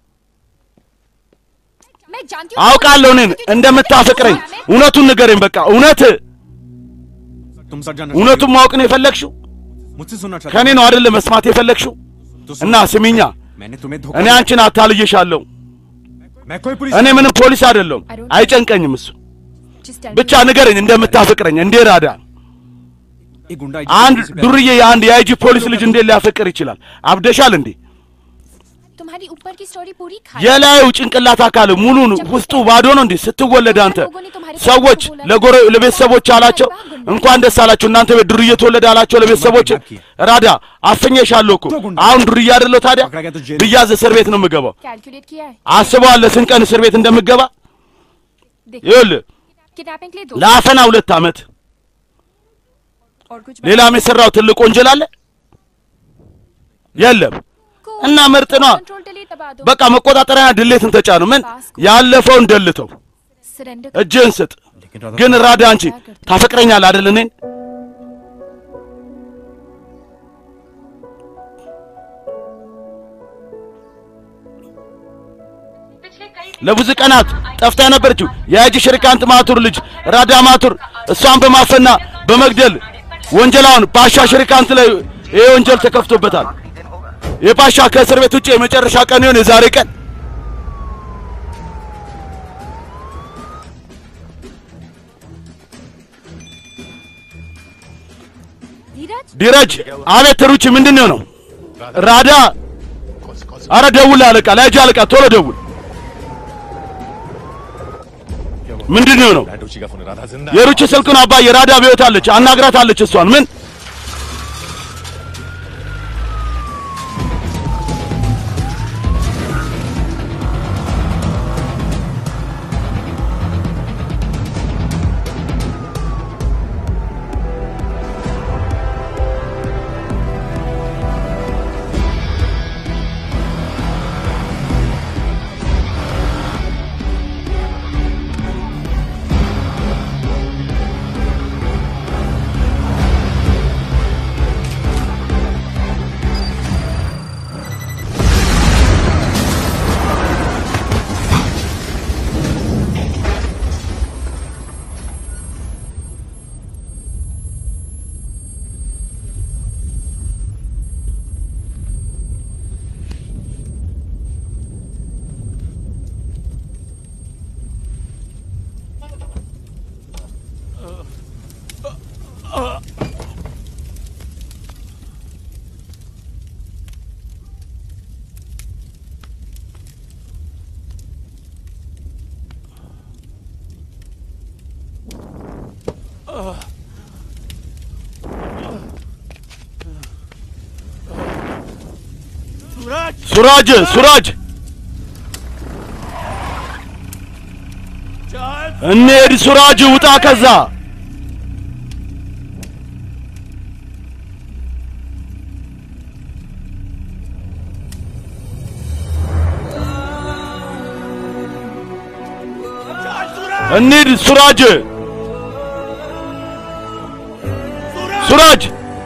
मैं जानती हूँ አውቃለሁ እኔን እንደምታፈቅረኝ። እውነቱን ንገረኝ። बቃ እውነት तुम सच जानना እውነቱን ማወቅ ነው የፈለግሽው? मुझसे सुनना चाहती ከኔ ነው አይደለ መስማት የፈለግሽው? तो እና ስሚኛ፣ मैंने तुम्हें धोखा እኔ दिया। አንቺን አታልዬሻለሁ። मैं कोई पुलिस እኔ ምንም ፖሊስ አይደለሁም። አይጨንቀኝም እሱ። Just tell ብቻ ንገረኝ እንደምታፈቅረኝ። እንዴ ራዳ एक गुंडा አንድ ዱርዬ የአንድ የአይጂ ፖሊስ ልጅ እንዴት ሊያፈቅር ይችላል? አብደሻል እንዴ? तुम्हारी ऊपर की स्टोरी पूरी खाई የላዩ ጭንቅላት አካል ሙሉ ውስጡ ባዶ ነው እንዴ? ስትወለድ አንተ ሰዎች ለጎረ ለቤተሰቦች አላቸው እንኳን ደስ አላቸው እናንተ ቤት ዱርዬ ተወለደ አላቸው ለቤተሰቦች። ራዳ አፍኜሻለሁ እኮ አሁን ዱርዬ አይደለሁ ታዲያ? ብያዝ እስር ቤት ነው የምገባው። कैलकुलेट किया है አስበዋል ስንት ቀን እስር ቤት እንደምገባ? देखो ይኸውልህ किडनैपिंग के लिए दो ለአፈና ሁለት ዓመት और कुछ ሌላም የሰራው ትልቅ ወንጀል አለ የለም። እና ምርጥ ነዋ። कंट्रोल डिलीट दबा दो በቃ መቆጣጠሪያ ድሌትን ተጫኑ። ምን ያለፈውን ደልተው सरेंडर እጅህን ስጥ። ግን ራዳ አንቺ ታፈቅረኛለህ አይደል? እኔን ለብዙ ቀናት ጠፍታ የነበረችው የአጂ ሽሪካንት ማቱር ልጅ ራዳ ማቱር እሷን በማፈና በመግደል ወንጀላውን ፓሻ ሽሪካንት ላይ ይሄ ወንጀል ተከፍቶበታል። የፓሻ ከእስር ቤት ውጭ የመጨረሻ ቀን ይሆን የዛሬ ቀን ዲረጅ አቤት ሩቺ ምንድን ነው ነው ራዳ कौन सी कौन सी አረ ደውል አለቃ ላይጅ አለቃ ቶሎ ደውል ምንድን ነው ነው राडोची का फोन राधा जिंदा የሩቺ ስልኩን አባዬ ራዳ ቤት አለች አናግራት አለች እሷን ምን ሱራጅ ሱራጅ እንሂድ ሱራጅ ውጣ ከዛ እንሂድ ሱራጅ ሱራጅ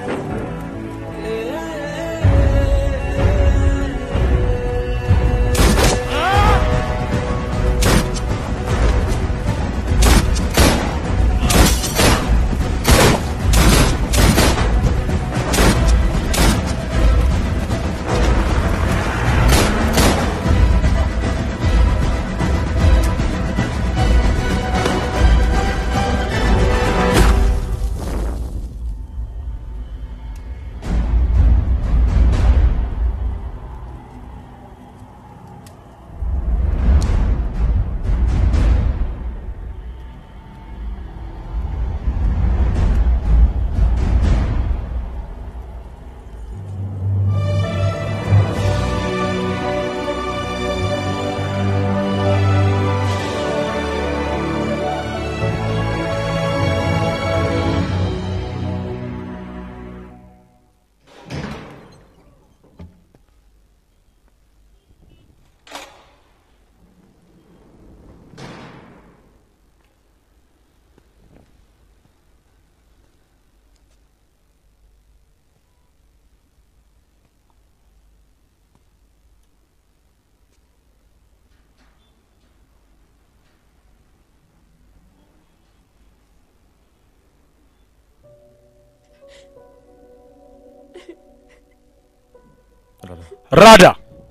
राधा ራዳ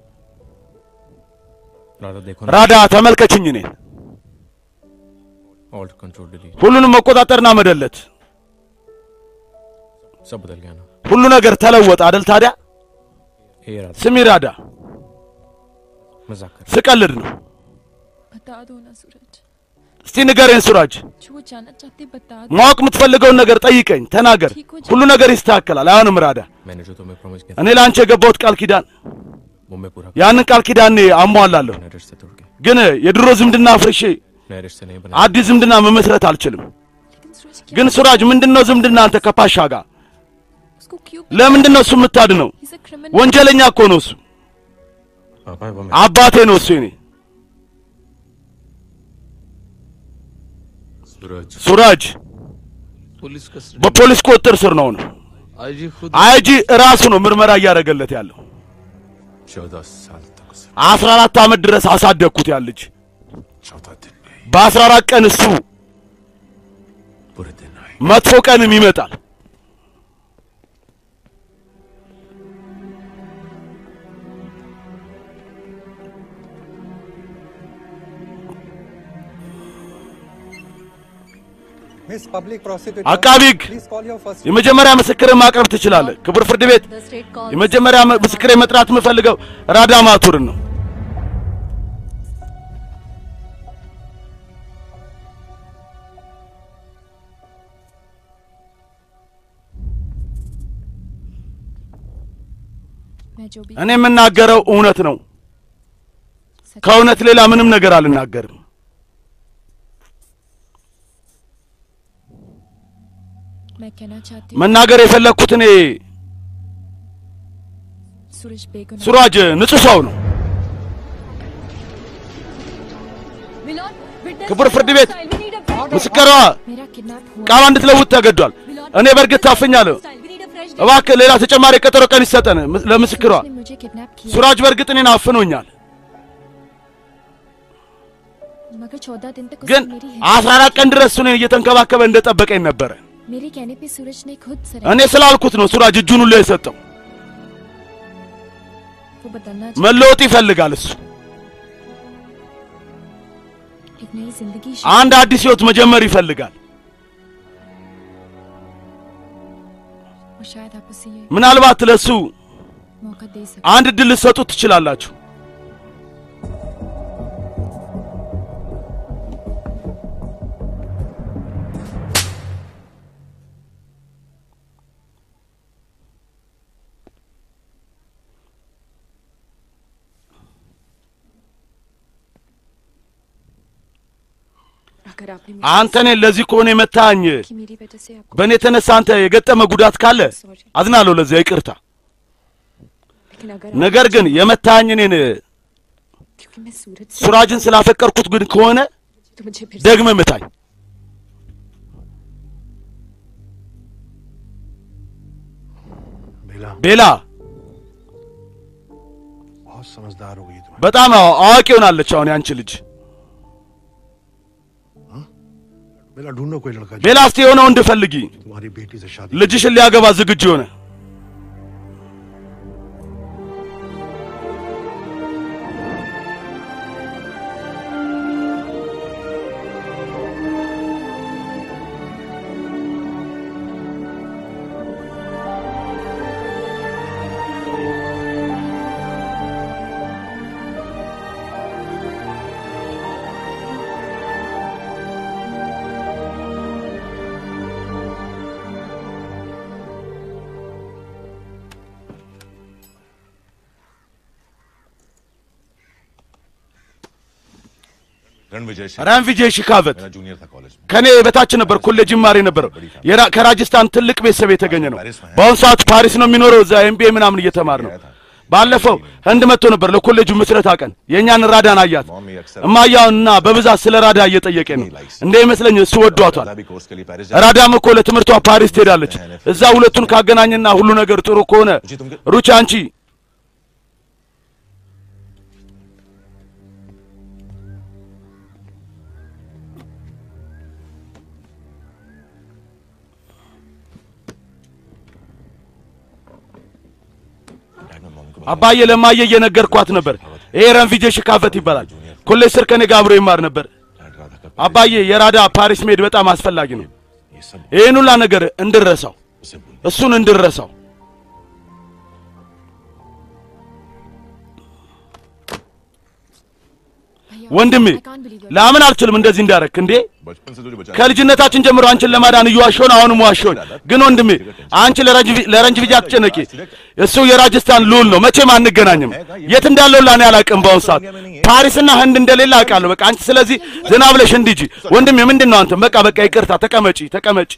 राधा देखो ራዳ ተመልከችኝ እኔ ऑल्ट कंट्रोल डिलीट ሁሉንም መቆጣጠርና መደለት सब बदल गया ना ሁሉ ነገር ተለወጠ አደል ታዲያ हे राधा ስሚ ራዳ मजाक कर ስቀልድ ነው बता दो ना सूरज እስቲ ንገሬን ሱራጅ जो जानना चाहते बता दो ማወቅ የምትፈልገውን ነገር ጠይቀኝ ተናገር ሁሉ ነገር ይስተካከላል አይሆንም ራዳ मैंने जो तुम्हें प्रॉमिस किया እኔ ለአንቺ የገባሁት ቃል ኪዳን वो मैं पूरा ያንን ቃል ኪዳን እኔ አሟላለሁ नए रिश्ते तोड़ के ግን የድሮ ዝምድና አፍርሼ नए रिश्ते नहीं बना አዲስ ዝምድና መመስረት አልችልም लेकिन सूरज क्या ግን ሱራጅ ምንድነው ዝምድና አንተ ከፓሻ ጋር उसको क्यों ለምንድን ነው እሱ የምታድነው He's a criminal. ወንጀለኛ እኮ ነው እሱ पापा वो मैं አባቴ ነው እሱ እኔ सूरज ሱራጅ पुलिस कस्टडी በፖሊስ ቁጥጥር ስር ነው ነው आईजी खुद አይጂ ራሱ ነው ምርመራ እያደረገለት ያለው चौदह साल तक उसे አስራ አራት ዓመት ድረስ አሳደግኩት ያ ልጅ चौदह दिन में በአስራ አራት ቀን እሱ बुरे दिन आए መጥፎ ቀንም ይመጣል Miss Public Prosecutor, አቃቢ ሕግ please call your first የመጀመሪያ ምስክርን ማቅረብ ትችላለህ። ክቡር ፍርድ ቤት The state calls የመጀመሪያ ምስክር መጥራት የምፈልገው ራዳ ማቱርን ነው። मैं जो भी እኔ የምናገረው እውነት ነው። सच ከእውነት ሌላ ምንም ነገር አልናገርም። मैं कहना चाहती हूँ መናገር የፈለግኩት እኔ सूरज बेगुनाह ሱራጅ ንጹሕ ሰው ነው። ክቡር ፍርድ ቤት ምስክሯ मेरा किडनैप हुआ ቃሏ እንድትለውጥ ተገዷል። እኔ በእርግጥ ታፍኛለሁ። እባክህ ሌላ ተጨማሪ ቀጠሮ ቀን ይሰጠን ምስ- ለምስክሯ። ने मुझे किडनैप किया ሱራጅ በእርግጥ እኔን አፍኖኛል፣ मगर चौदह दिन तक ግን उसने मेरी አስራ አራት ቀን ድረስ እኔን እየተንከባከበ እንደጠበቀኝ ነበረ። मेरे कहने पे सूरज ने खुद እኔ सरेंडर ስላልኩት ነው ሱራጅ እጁን ሁሉ የሰጠው። वो बदलना መለወጥ ይፈልጋል እሱ एक नई जिंदगी አንድ አዲስ ህይወት መጀመር ይፈልጋል። और शायद आप उसे ये ምናልባት ለሱ मौका दे सकते አንድ እድል ልትሰጡት ትችላላችሁ። अगर आपने አንተ እኔን ለዚህ ከሆነ የመታኝ कि मेरी वजह से आपको በእኔ የተነሳ አንተ የገጠመ ጉዳት ካለ አዝናለሁ፣ ለዚያ ይቅርታ። लेकिन अगर ነገር ግን የመታኝ እኔን क्योंकि मैं सूरज से ሱራጅን ስላፈቀርኩት ግን ከሆነ तो मुझे फिर ደግመ ምታኝ። बेला ቤላ बहुत समझदार हो गई तुम በጣም አዋ- አዋቂ ሆናለች አሁን ያንቺ ልጅ። बेला ढूंढो कोई लड़का जो ቤላ እስቲ የሆነ ወንድ ፈልጊ፣ तुम्हारी बेटी से शादी ልጅሽን ሊያገባ ዝግጁ የሆነ रणविजय सिंह ራንቪጄ ሽካቨት मेरा जूनियर था कॉलेज में ከኔ በታች ነበር ኮሌጅ ይማር የነበረው የራ- ከራጅስታን ትልቅ ቤተሰብ የተገኘ ነው። በአሁኑ ሰዓት ፓሪስ ነው የሚኖረው። እዛ ኤምቢኤ ምናምን እየተማር ነው። ባለፈው ህንድ መጥቶ ነበር ለኮሌጁ ምስረታ ቀን የእኛን ራዳን አያት። እማያውንና በብዛት ስለ ራዳ እየጠየቀ ነው። እንደ ይመስለኝ እሱ ወዷቷል። भी कोर्स के लिए पेरिस ራዳም እኮ ለትምህርቷ ፓሪስ ትሄዳለች። እዛ ሁለቱን ካገናኝና ሁሉ ነገር ጥሩ ከሆነ ሩቻ አንቺ አባዬ ለማየ እየነገርኳት ነበር። ይሄ ረንቪጄ ሽካፈት ይባላል። ኮሌጅ ስር ከኔ ጋር አብሮ ይማር ነበር። አባዬ የራዳ ፓሪስ መሄድ በጣም አስፈላጊ ነው። ይህን ሁላ ነገር እንድረሳው እሱን እንድረሳው ወንድሜ ለምን አልችልም እንደዚህ እንዳረክ እንዴ बचपन से तुझे बचा ከልጅነታችን ጀምሮ አንቺን ለማዳን እየዋሸውን አሁንም ዋሸውን። ግን ወንድሜ አንቺ ለረንጅ- ለረንጅ ቪጃ አትጨነቂ። እሱ የራጅስታን ልዑል ነው። መቼም አንገናኝም። የት እንዳለው ላኔ አላውቅም። በአሁኑ ሰዓት ፓሪስና ህንድ እንደሌለ አውቃለሁ። በቃ አንቺ ስለዚህ ዝና ብለሽ እንዲጂ ወንድሜ። ምንድን ነው አንተ? በቃ በቃ ይቅርታ። ተቀመጪ ተቀመጪ።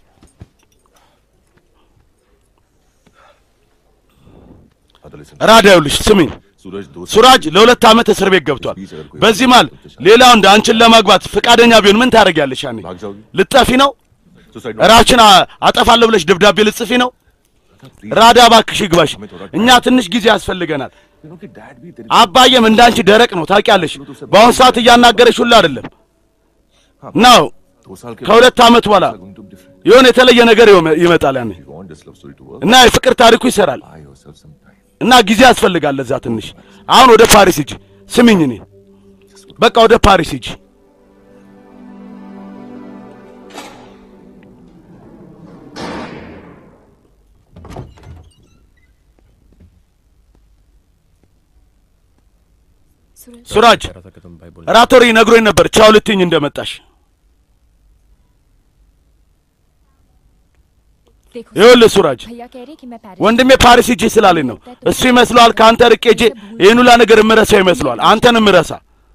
ራዳ ይኸውልሽ ስሚኝ सूरज दोस्त ሱራጅ ለሁለት ዓመት እስር ቤት ገብቷል። በዚህ ማል ሌላው እንደ አንቺን ለማግባት ፈቃደኛ ቢሆን ምን ታደርጊያለሽ? ያኔ भाग जाओगी ልጠፊ ነው? सुसाइड ራችን አ- አጠፋለሁ ብለሽ ደብዳቤ ልጽፊ ነው? ራዳ እባክሽ ይግባሽ። እኛ ትንሽ ጊዜ ያስፈልገናል። क्योंकि डैड भी तेरे አባዬም እንዳንቺ ደረቅ ነው ታውቂያለሽ። በአሁኑ ሰዓት እያናገረሽ ሁሉ አይደለም ነው። दो साल के ከሁለት ዓመት በኋላ going to be different የሆነ የተለየ ነገር ይወ- ይመጣል ያኔ you want this love story to work እና የፍቅር ታሪኩ ይሰራል buy yourself some time እና ጊዜ ያስፈልጋል ለዛ ትንሽ። አሁን ወደ ፓሪስ ሂጂ። ስሚኝ እኔ በቃ ወደ ፓሪስ ሂጂ። ሱራጅ कह रहा था कि तुम भाई बोल ራቶሪ ነግሮኝ ነበር ቻው ልትኝ እንደመጣሽ። देखो ይኸውልህ ሱራጅ भैया कह रहे कि मैं पेरिस ወንድሜ ፓሪስ ሂጂ ስላለኝ ነው። እሱ ይመስለዋል ከአንተ ርቄ ሄጄ ይህን ሁላ ነገር እምረሳው ይመስለዋል። አንተን እምረሳ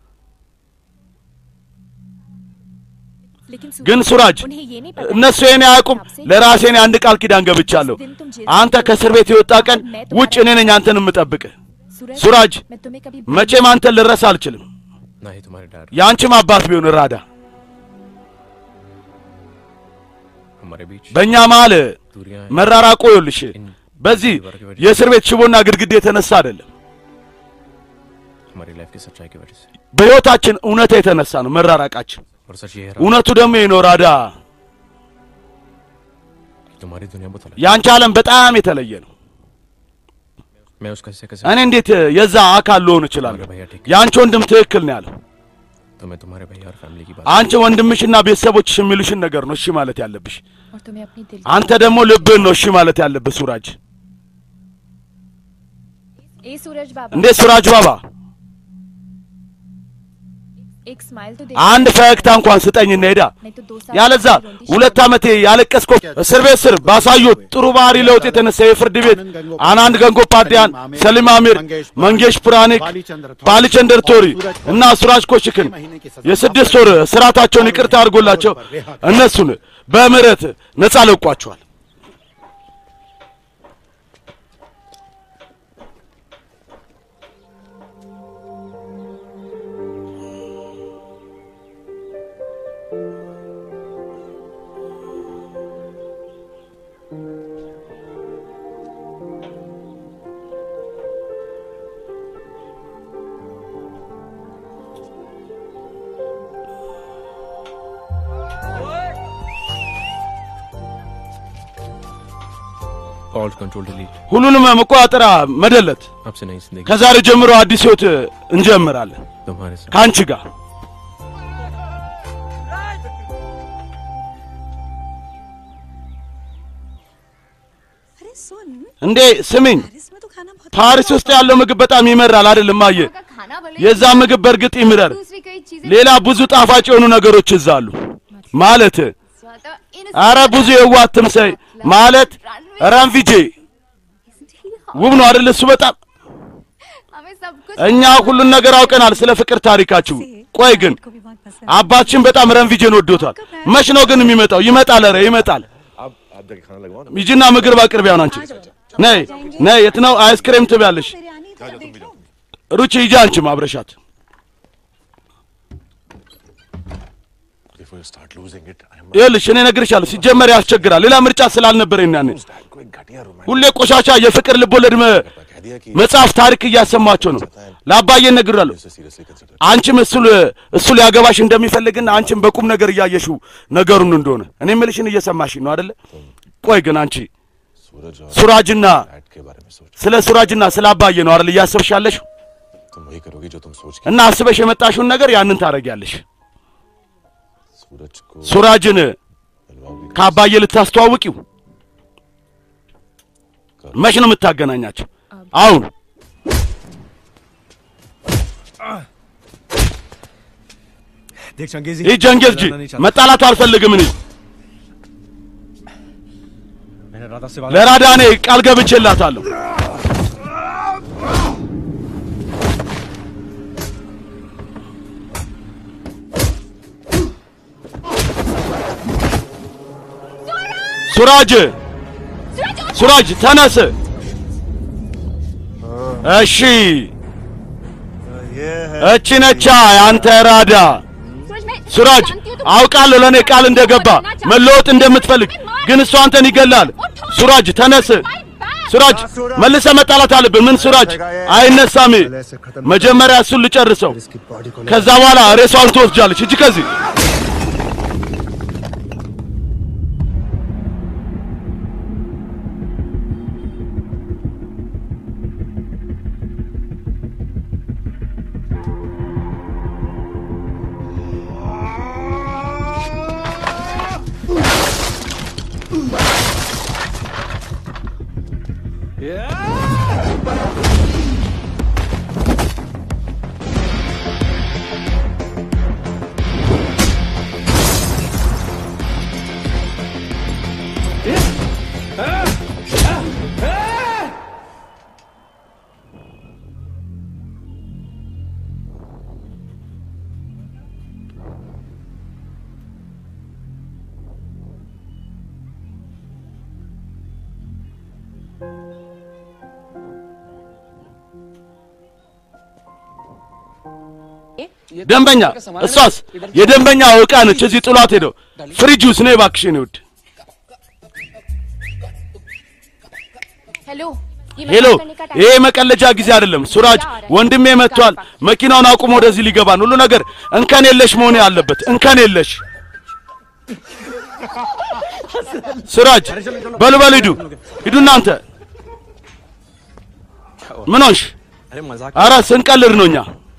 लेकिन ግን ሱራጅ उन्हें ये नहीं पता እነሱ ይሄን አያውቁም። ለራሴ እኔ አንድ ቃል ኪዳን ገብቻለሁ። አንተ ከእስር ቤት የወጣ ቀን ውጭ እኔ ነኝ አንተን የምጠብቅህ። ሱራጅ मैं तुम्हें कभी መቼም አንተን ልረሳ አልችልም። ना ही तुम्हारे डैड የአንቺም አባት ቢሆን ራዳ हमारे बीच በእኛ መሀል दूरियां हैं। መራራቆ ይኸውልሽ በዚህ የእስር ቤት ሽቦና ግድግዳ የተነሳ አይደለም፣ हमारी लाइफ की सच्चाई की वजह से በሕይወታችን እውነታ የተነሳ ነው መራራቃችን። और सच ये है እውነቱ ደግሞ ይህ ነው ራዳ፣ कि तुम्हारी दुनिया बहुत अलग የአንቺ ዓለም በጣም የተለየ ነው። है। मैं उसका हिस्से कैसे እኔ እንዴት የዛ አካል ልሆን እችላለሁ? የአንቺ ወንድም ትክክል ነው ያለው። तो मैं तुम्हारे भैया और फैमिली की बात አንቺ ወንድምሽና ቤተሰቦችሽ የሚሉሽን ነገር ነው እሺ ማለት ያለብሽ። और तुम्हें अपनी दिल አንተ ደግሞ ልብህን ነው እሺ ማለት ያለብህ ሱራጅ። ए सूरज बाबा እንዴት ሱራጅ ባባ एक स्माइल तो दे አንድ ፈገግታ እንኳን ስጠኝ ሄዳ नहीं तो दो साल ያለዛ की रोंदी ሁለት ዓመቴ ያለቀስኮ እስር ቤት ስር ባሳዩት ጥሩ ባህሪ ለውጥ የተነሳ የፍርድ ቤት አናንድ ገንጎ ፓዲያን፣ ሰሊም አሚር፣ መንጌሽ ፑራኒክ፣ ባሊቸንደር ቶሪ እና ሱራጅ ኮሽክን የስድስት ወር ስርዓታቸውን ይቅርታ አድርጎላቸው እነሱን በምህረት ነጻ ለቋቸዋል። ऑल्ट कंट्रोल डिलीट ሁሉንም መቆጣጠሪያ መደለት። अब से नई जिंदगी ከዛሬ ጀምሮ አዲስ ህይወት እንጀምራለን तुम्हारे साथ ከአንቺ ጋር። अरे सुन እንዴ ስሚኝ፣ पेरिस में तो खाना बहुत ፓሪስ ውስጥ ያለው ምግብ በጣም ይመራል አይደለም? አየ खाना भले የዛ ምግብ በእርግጥ ይምረር። दूसरी कई चीजें ሌላ ብዙ ጣፋጭ የሆኑ ነገሮች እዛ አሉ። ማለት ज्यादा इन አረ ብዙ የዋት ትምሰይ ማለት ራንቪጄ ውብ ነው አይደል? እሱ በጣም हमें सब कुछ እኛ ሁሉን ነገር አውቀናል ስለ ፍቅር ታሪካችሁ። ቆይ ግን को भी बहुत पसंद አባትሽን በጣም ረንቪጄን ወዶታል። መች ነው ግን የሚመጣው? ይመጣል። ኧረ ይመጣል። ሂጂና ምግብ አቅርቢያ ነው አንቺ። ነይ ነይ፣ የት ነው አይስክሬም ትበያለሽ? बिरयानी तो देखो ሩቺ ሂጂ አንቺም አብረሻት። Before you start losing it, I must ይኸውልሽ እኔ እነግርሻለሁ፣ ሲጀመር ያስቸግራል። ሌላ ምርጫ ስላልነበረኝ ያኔ dad को एक घटिया रोमांस ሁሌ ቆሻሻ የፍቅር ልቦለድ መ- कह दिया कि መጽሐፍ ታሪክ እያሰማቸው ነው። ለአባዬ እነግራለሁ። इसे सीरियसली कंसिडर አንቺም እሱ ል- እሱ ሊያገባሽ እንደሚፈልግና አንቺም በቁም ነገር እያየሽው ነገሩን እንደሆነ እኔ የምልሽን እየሰማሽኝ ነው አይደለ? ቆይ ግን አንቺ सूरज और ሱራጅና डैड के बारे में सोच ስለ ሱራጅና ስለ አባዬ ነው አይደል እያሰብሽ ያለሽ? तुम वही करोगी जो तुम सोच के እና አስበሽ የመጣሽውን ነገር ያንን ታደርጊያለሽ። सूरज को ሱራጅን मिलवाओगी ከአባዬ ልታስተዋውቂው መች ነው የምታገናኛቸው? አሁን देख चंगेजी ይህ ጀንጌዝ ጂ መጣላት አልፈልግም እኔ मैंने राधा से वादा ለራዳ እኔ ቃል ገብቼላታለሁ። ሱራጅ ሱራጅ ተነስ። እሺ እቺ ነቻ ያንተ ራዳ ሱራጅ አውቃለሁ ለእኔ ቃል እንደገባ መለወጥ እንደምትፈልግ ግን እሱ አንተን ይገላል። ሱራጅ ተነስ። ሱራጅ መልሰ መጣላት አለብን። ምን ሱራጅ አይነሳም። መጀመሪያ እሱን ልጨርሰው፣ इसकी बॉडी को ከዛ በኋላ ሬሷን ትወስጃለች። እጅ ከዚህ ደንበኛ እሷስ የደንበኛ ዕቃ ነች። እዚህ ጥሏት ሄደው ፍሪጅ ውስጥ ነው። እባክሽን ውድ हेलो ये ሄሎ፣ मजाक करने का टाइम ይሄ መቀለጃ ጊዜ አይደለም። ሱራጅ ወንድሜ መጥቷል። መኪናውን አቁሞ ወደዚህ ሊገባ ነው። ሁሉ ነገር እንከን የለሽ መሆን ያለበት እንከን የለሽ። ሱራጅ በሉ በሉ ሂዱ ሂዱ እናንተ። ምን ሆንሽ? अरे मजाक አረ ስንቀልድ ነው እኛ።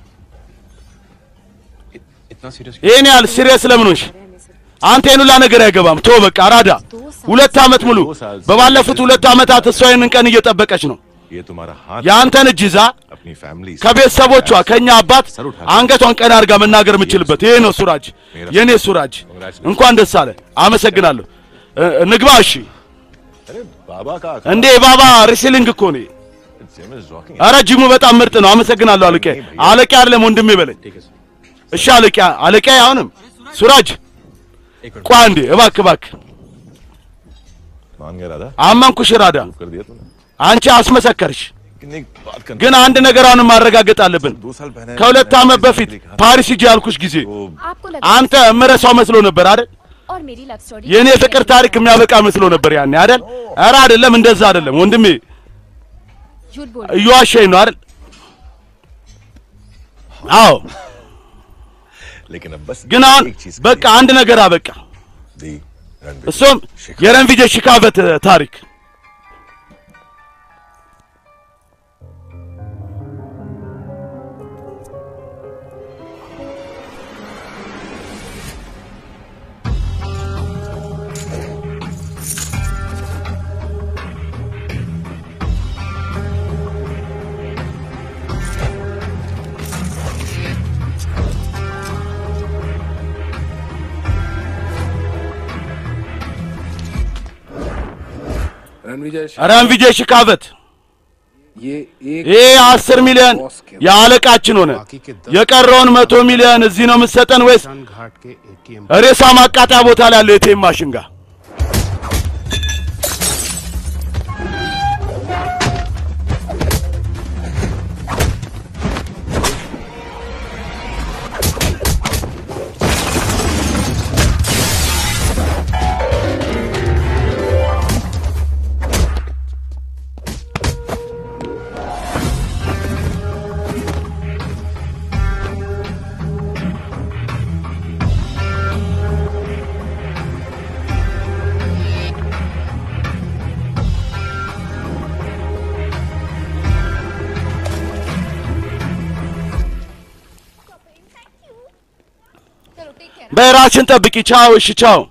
इतना सीरियस ይሄን ያህል ሲሪየስ ለምን ሆንሽ? አንተ ይሄን ሁላ ነገር አይገባም። ቶ በቃ አራዳ። ሁለት ዓመት ሙሉ በባለፉት ሁለት ዓመታት እሷ ይህንን ቀን እየጠበቀች ነው። ये तुम्हारा हाथ የአንተን እጅ ይዛ अपनी फैमिली से ከቤተሰቦቿ ከኛ አባት አንገቷን ቀና አድርጋ መናገር የምችልበት ይሄ ነው ሱራጅ፣ የኔ ሱራጅ። እንኳን ደስ አለ። አመሰግናለሁ። እ- ንግባ። እሺ። अरे बाबा का እንዴ ባባ ሪሲሊንግ እኮ ነው። जिम इज रॉकिंग አረ ጂሙ በጣም ምርጥ ነው። አመሰግናለሁ አለቄ። አለቄ አይደለም ወንድሜ በለኝ። እሺ አለቄ፣ አለቄ አሁንም ሱራጅ ቋ እንዴ እባክህ እባክህ። मान गया राधा አመንኩሽ ራዳ፣ कर दिया तूने አንቺ አስመሰከርሽ። लेकिन एक बात करना ግን አንድ ነገር አሁንም ማረጋገጥ አለብን። दो साल पहले ከሁለት ዓመት በፊት ፓሪስ ሂጂ ያልኩሽ ጊዜ आपको लगा አንተ እምረሳው መስሎ ነበር አይደል? और मेरी लव स्टोरी የእኔ ፍቅር ታሪክ የሚያበቃ መስሎ ነበር ያኔ አይደል? ኧረ አይደለም፣ እንደዛ አይደለም ወንድሜ፣ झूठ बोल እየዋሸኝ ነው አይደል? አዎ፣ लेकिन अब बस ግን አሁን एक चीज በቃ አንድ ነገር አበቃ። दी रणवीर እሱም የረንቪጄ ሽካበት ታሪክ ረንቪጄ ሽካበት ይህ አስር ሚሊዮን የአለቃችን ሆነ። የቀረውን መቶ ሚሊዮን እዚህ ነው የምትሰጠን ወይስ ሬሳ ማቃጠያ ቦታ ላይ ያለው የቴም ማሽን ጋር? በራስሽን ጠብቂ። ቻው። እሺ፣ ቻው።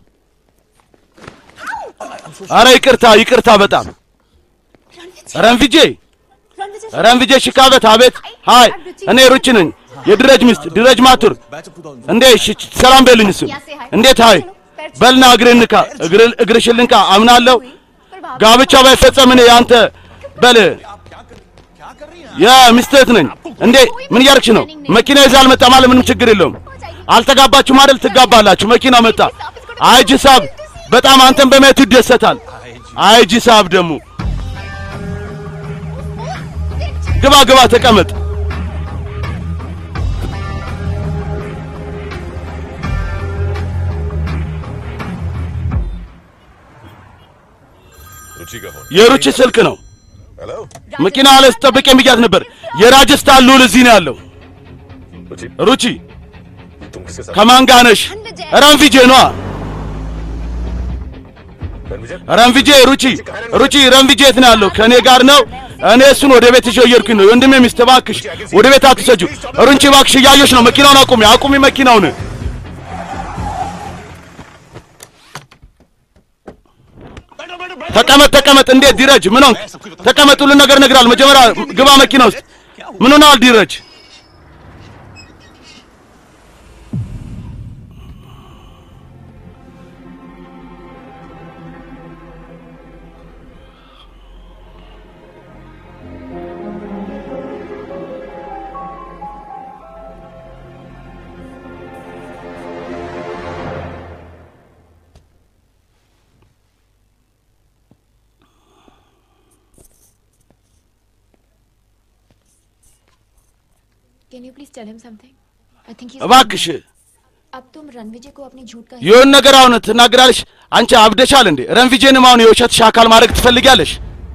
አረ ይቅርታ፣ ይቅርታ በጣም ረንቪጄ፣ ረንቪጄ ሽካበት። አቤት። ሃይ፣ እኔ ሩቺ ነኝ፣ የድረጅ ሚስት ድረጅ ማቱር። እንዴ፣ እሺ፣ ሰላም በልኝ። እሱን እንዴት? ሃይ በልና እግርህን ንካ፣ እግር- እግርሽን ልንካ። አምናለሁ ጋብቻ ባይፈጸም እኔ ያንተ በል የሚስትህ ነኝ። እንዴ ምን እያደረግሽ ነው? መኪና ይዛ አልመጣ ማለት ምንም ችግር የለውም። አልተጋባችሁም አይደል? ትጋባላችሁ። መኪና መጣ። አይጂ ሳብ በጣም አንተን በማየቱ ይደሰታል። አይጂ ሳብ ደግሞ ግባ ግባ፣ ተቀመጥ። रुचि का फोन የሩቺ ስልክ ነው። हेलो መኪና ላይ ስጠብቅ የሚያት ነበር። የራጀስታን ልዑል እዚህ ነው ያለው። रुचि ሩቺ तुम किसके साथ ከማን ጋር ነሽ? ረንቪጄ ነዋ። Ranvijay ረንቪጄ ሩቺ ሩቺ ረንቪጄ የት ነው ያለው? ከእኔ ጋር ነው። እኔ እሱን ወደ ቤት ይዤው እየሄድኩኝ ነው። ወንድሜ ሚስት እባክሽ ወደ ቤት አትሰጂው። ሩንቺ እባክሽ እያየሽ ነው። መኪናውን አቁሚ፣ አቁሚ መኪናውን። ተቀመጥ ተቀመጥ። እንዴት ዲረጅ ምን ሆንክ? ተቀመጥ፣ ሁሉን ነገር እነግርሃለሁ። መጀመሪያ ግባ መኪና ውስጥ። ምን ሆነዋል ዲረጅ? Can you please tell him something I think እባክሽ अब तुम रणविजय को अपनी झूठ का የሆን ነገር አሁን ትናገራለሽ። አንቺ አብደሻል እንዴ? ረንቪጄንም አሁን የውሸትሽ አካል ማድረግ ትፈልጊያለሽ?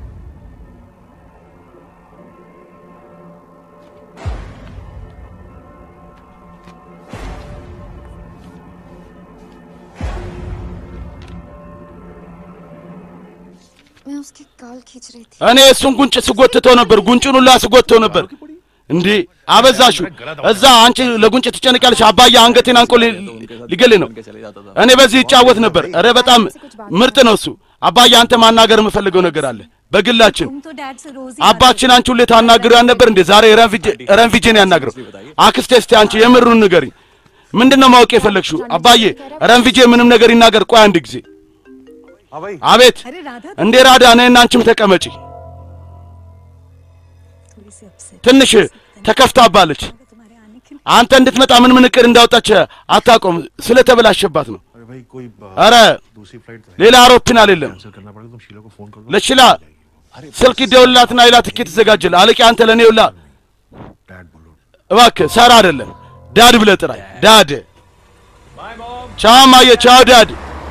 मैं उसके गाल खींच रही थी እኔ እሱን ጉንጭ ስጎትተው ነበር፣ ጉንጩን ሁላ ስጎትተው ነበር። እንዴ አበዛሹ። እዛ አንቺ ለጉንጭ ትጨነቂያለሽ። አባዬ አንገቴን አንቆ ሊ- ሊገልህ ነው። እኔ በዚህ ይጫወት ነበር። እረ በጣም ምርጥ ነው እሱ። አባዬ አንተ ማናገር የምፈልገው ነገር አለ በግላችን። तुम तो डैड से रोज ही አባችን አንቺ ሁሌ ታናግሪው ነበር እንዴ? ዛሬ ረንቪጄ- ረንቪጄን ያናግረው። አክስቴ እስቲ አንቺ የምሩን ንገሪኝ። ምንድን ነው ማወቅ የፈለግሽው? አባዬ ረንቪጄ ምንም ነገር ይናገር። ቆይ አንድ ጊዜ። हाँ भाई አቤት अरे राधा እንዴ ራዳ ነህና አንቺም ተቀመጪ። थोड़ी सी अपसेट ትንሽ ተከፍታባለች። तुम्हारे आने के አንተ እንድትመጣ ምን ምን እቅድ እንዳወጣች አታውቀውም። ስለተበላሸባት ነው። अरे भाई कोई अ, አረ दूसरी फ्लाइट तो है ሌላ አውሮፕላን የለም። कैंसिल करना पड़ेगा तुम शीला को फोन कर दो ለሽላ ስልክ ይደውልላትና ሌላ ትኬት ተዘጋጅል። አለቂ አንተ ለእኔ ውላ डैड बोलो እባክህ ሰራ አይደለም ዳድ ብለህ ጥራኝ። ዳድ ቻው ማየ፣ ቻው ዳድ።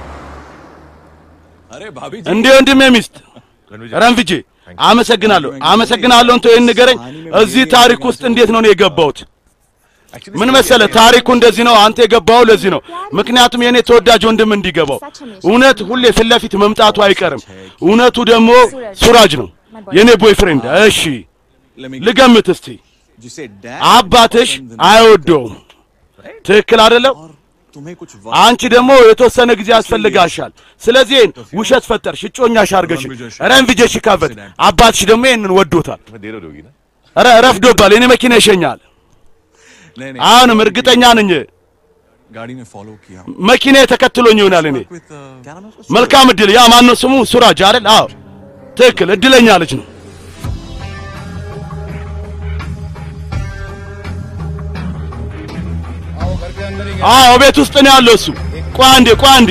अरे भाभी እንዴ ወንድሜ ሚስት ረንፍጄ አመሰግናለሁ፣ አመሰግናለሁ። እንቶ ይህን ንገረኝ። እዚህ ታሪክ ውስጥ እንዴት ነው እኔ የገባሁት? ምን መሰለ ታሪኩ እንደዚህ ነው። አንተ የገባው ለዚህ ነው። ምክንያቱም የእኔ ተወዳጅ ወንድም እንዲገባው እውነት ሁሌ ፊት ለፊት መምጣቱ አይቀርም። እውነቱ ደግሞ ሱራጅ ነው የእኔ ቦይፍሬንድ። እሺ ልገምት እስቲ። जिसे डैड አባትሽ አይወደውም። ትክክል አይደለም? तुम्हें कुछ አንቺ ደግሞ የተወሰነ ጊዜ ያስፈልጋሻል። ስለዚህ ይህን ውሸት ፈጠርሽ፣ እጮኛሽ አድርገሽ ረንቪጀሽ ይካፈት። አባትሽ ደግሞ ይህንን ወዶታል። तुम्हें देर हो रही होगी ना ኧረ ረፍዶባል። የኔ መኪና ይሸኛል። नहीं नहीं አሁንም እርግጠኛ ነኝ गाड़ी में फॉलो किया መኪና ተከትሎኝ ይሆናል። እኔ With, uh, क्या नाम है उसका? መልካም እድል። ያ ማነው ስሙ? ሱራጅ አይደል? አዎ ትክክል። እድለኛ ልጅ ነው። አዎ ቤት ውስጥ ነው ያለው እሱ። ቆይ አንዴ፣ ቆይ አንዴ።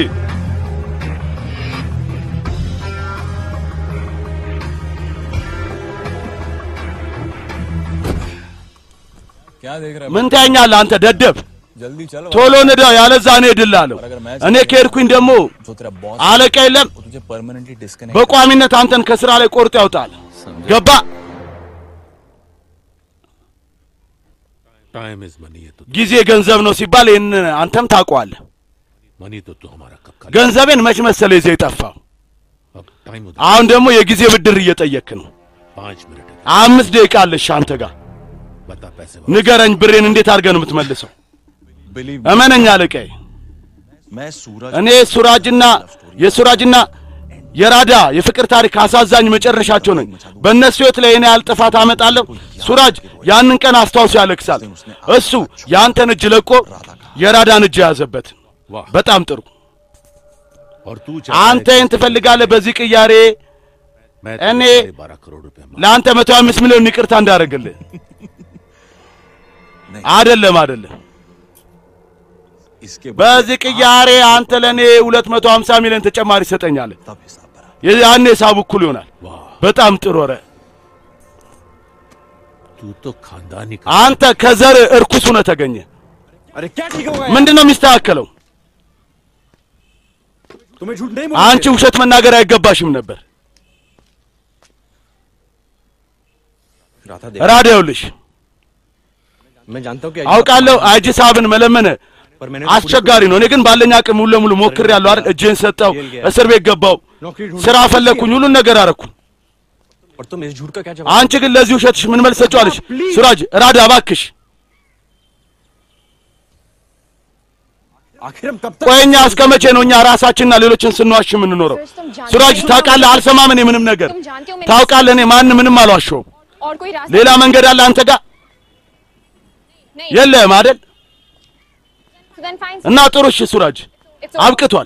क्या देख रहा ምን ታኛለህ አንተ ደደብ? है जल्दी चलो ቶሎ ንዳው፣ ያለዛ እኔ እድላለሁ። እኔ ከሄድኩኝ ደግሞ जो तेरा बॉस አለቃ የለም वो तुझे permanently disconnect በቋሚነት አንተን ከስራ ላይ ቆርጦ ያውጣል። ገባ? Time is money है तो ጊዜ ገንዘብ ነው ሲባል ይህን አንተም ታውቀዋለህ። मनी तो तू हमारा कब खा ገንዘቤን መች መሰለ ይዘህ የጠፋው? अब टाइम उधर አሁን ደግሞ የጊዜ ብድር እየጠየክ ነው። पाँच मिनट है አምስት ደቂቃ አለሽ አንተ ጋር። बता पैसे ንገረኝ፣ ብሬን እንዴት አድርገህ ነው የምትመልሰው? बिलीव እመነኝ አለቃዬ። मैं सूरज እኔ ሱራጅና የሱራጅና የራዳ የፍቅር ታሪክ አሳዛኝ መጨረሻቸው ነኝ። በእነሱ ህይወት ላይ እኔ ያህል ጥፋት አመጣለሁ። ሱራጅ ያንን ቀን አስታውሶ ያለቅሳል። እሱ የአንተን እጅ ለቆ የራዳን እጅ የያዘበት። वाह በጣም ጥሩ። और तू አንተ ይህን ትፈልጋለህ። በዚህ ቅያሬ मैं እኔ तुझे बारह करोड़ रुपए मांग ለአንተ መቶ አምስት ሚሊዮን ይቅርታ እንዳደረግልህ አይደለም አይደለም። इसके በዚህ ቅያሬ አንተ ለእኔ ሁለት መቶ ሀምሳ ሚሊዮን ተጨማሪ ትሰጠኛለህ። तब हिसाब बराबर ያኔ ሂሳቡ እኩል ይሆናል። वाह በጣም ጥሩ ኧረ तू तो खानदानी का አንተ ከዘር እርኩስ ሆነህ ተገኘ። अरे क्या ठीक होगा ምንድን ነው የሚስተካከለው? तुम्हें झूठ नहीं አንቺ ውሸት መናገር አይገባሽም ነበር። राधा ራዳ ይኸውልሽ मैं जानता हूँ कि አውቃለሁ አይጂ ሳብን መለመነ पर मैंने አስቸጋሪ ነው። እኔ ግን ባለኝ አቅም ሙሉ ለሙሉ ሞክሬያለሁ አይደል? እጄን ሰጠው፣ እስር ቤት ገባው፣ नौकरी ढूंढ ስራ ፈለግኩኝ፣ ሁሉን ነገር አረኩኝ። और तुम इस झूठ का क्या जवाब አንቺ ግን ለዚህ ውሸትሽ ምን መልስ ሰጪዋለሽ? ሱራጅ ራዳ እባክሽ आखिर हम कब तक ቆይ እኛ እስከ መቼ ነው እኛ ራሳችንና ሌሎችን ስንዋሽ የምንኖረው? ሱራጅ ታውቃለህ፣ አልሰማም እኔ ምንም ነገር ታውቃለህ። እኔ ማንም ምንም አልዋሸውም። और कोई रास्ता ሌላ መንገድ አለ አንተ ጋር नहीं የለህም አይደል? So then fine. እና ጥሩ እሺ፣ ሱራጅ It's over. አብቅቷል።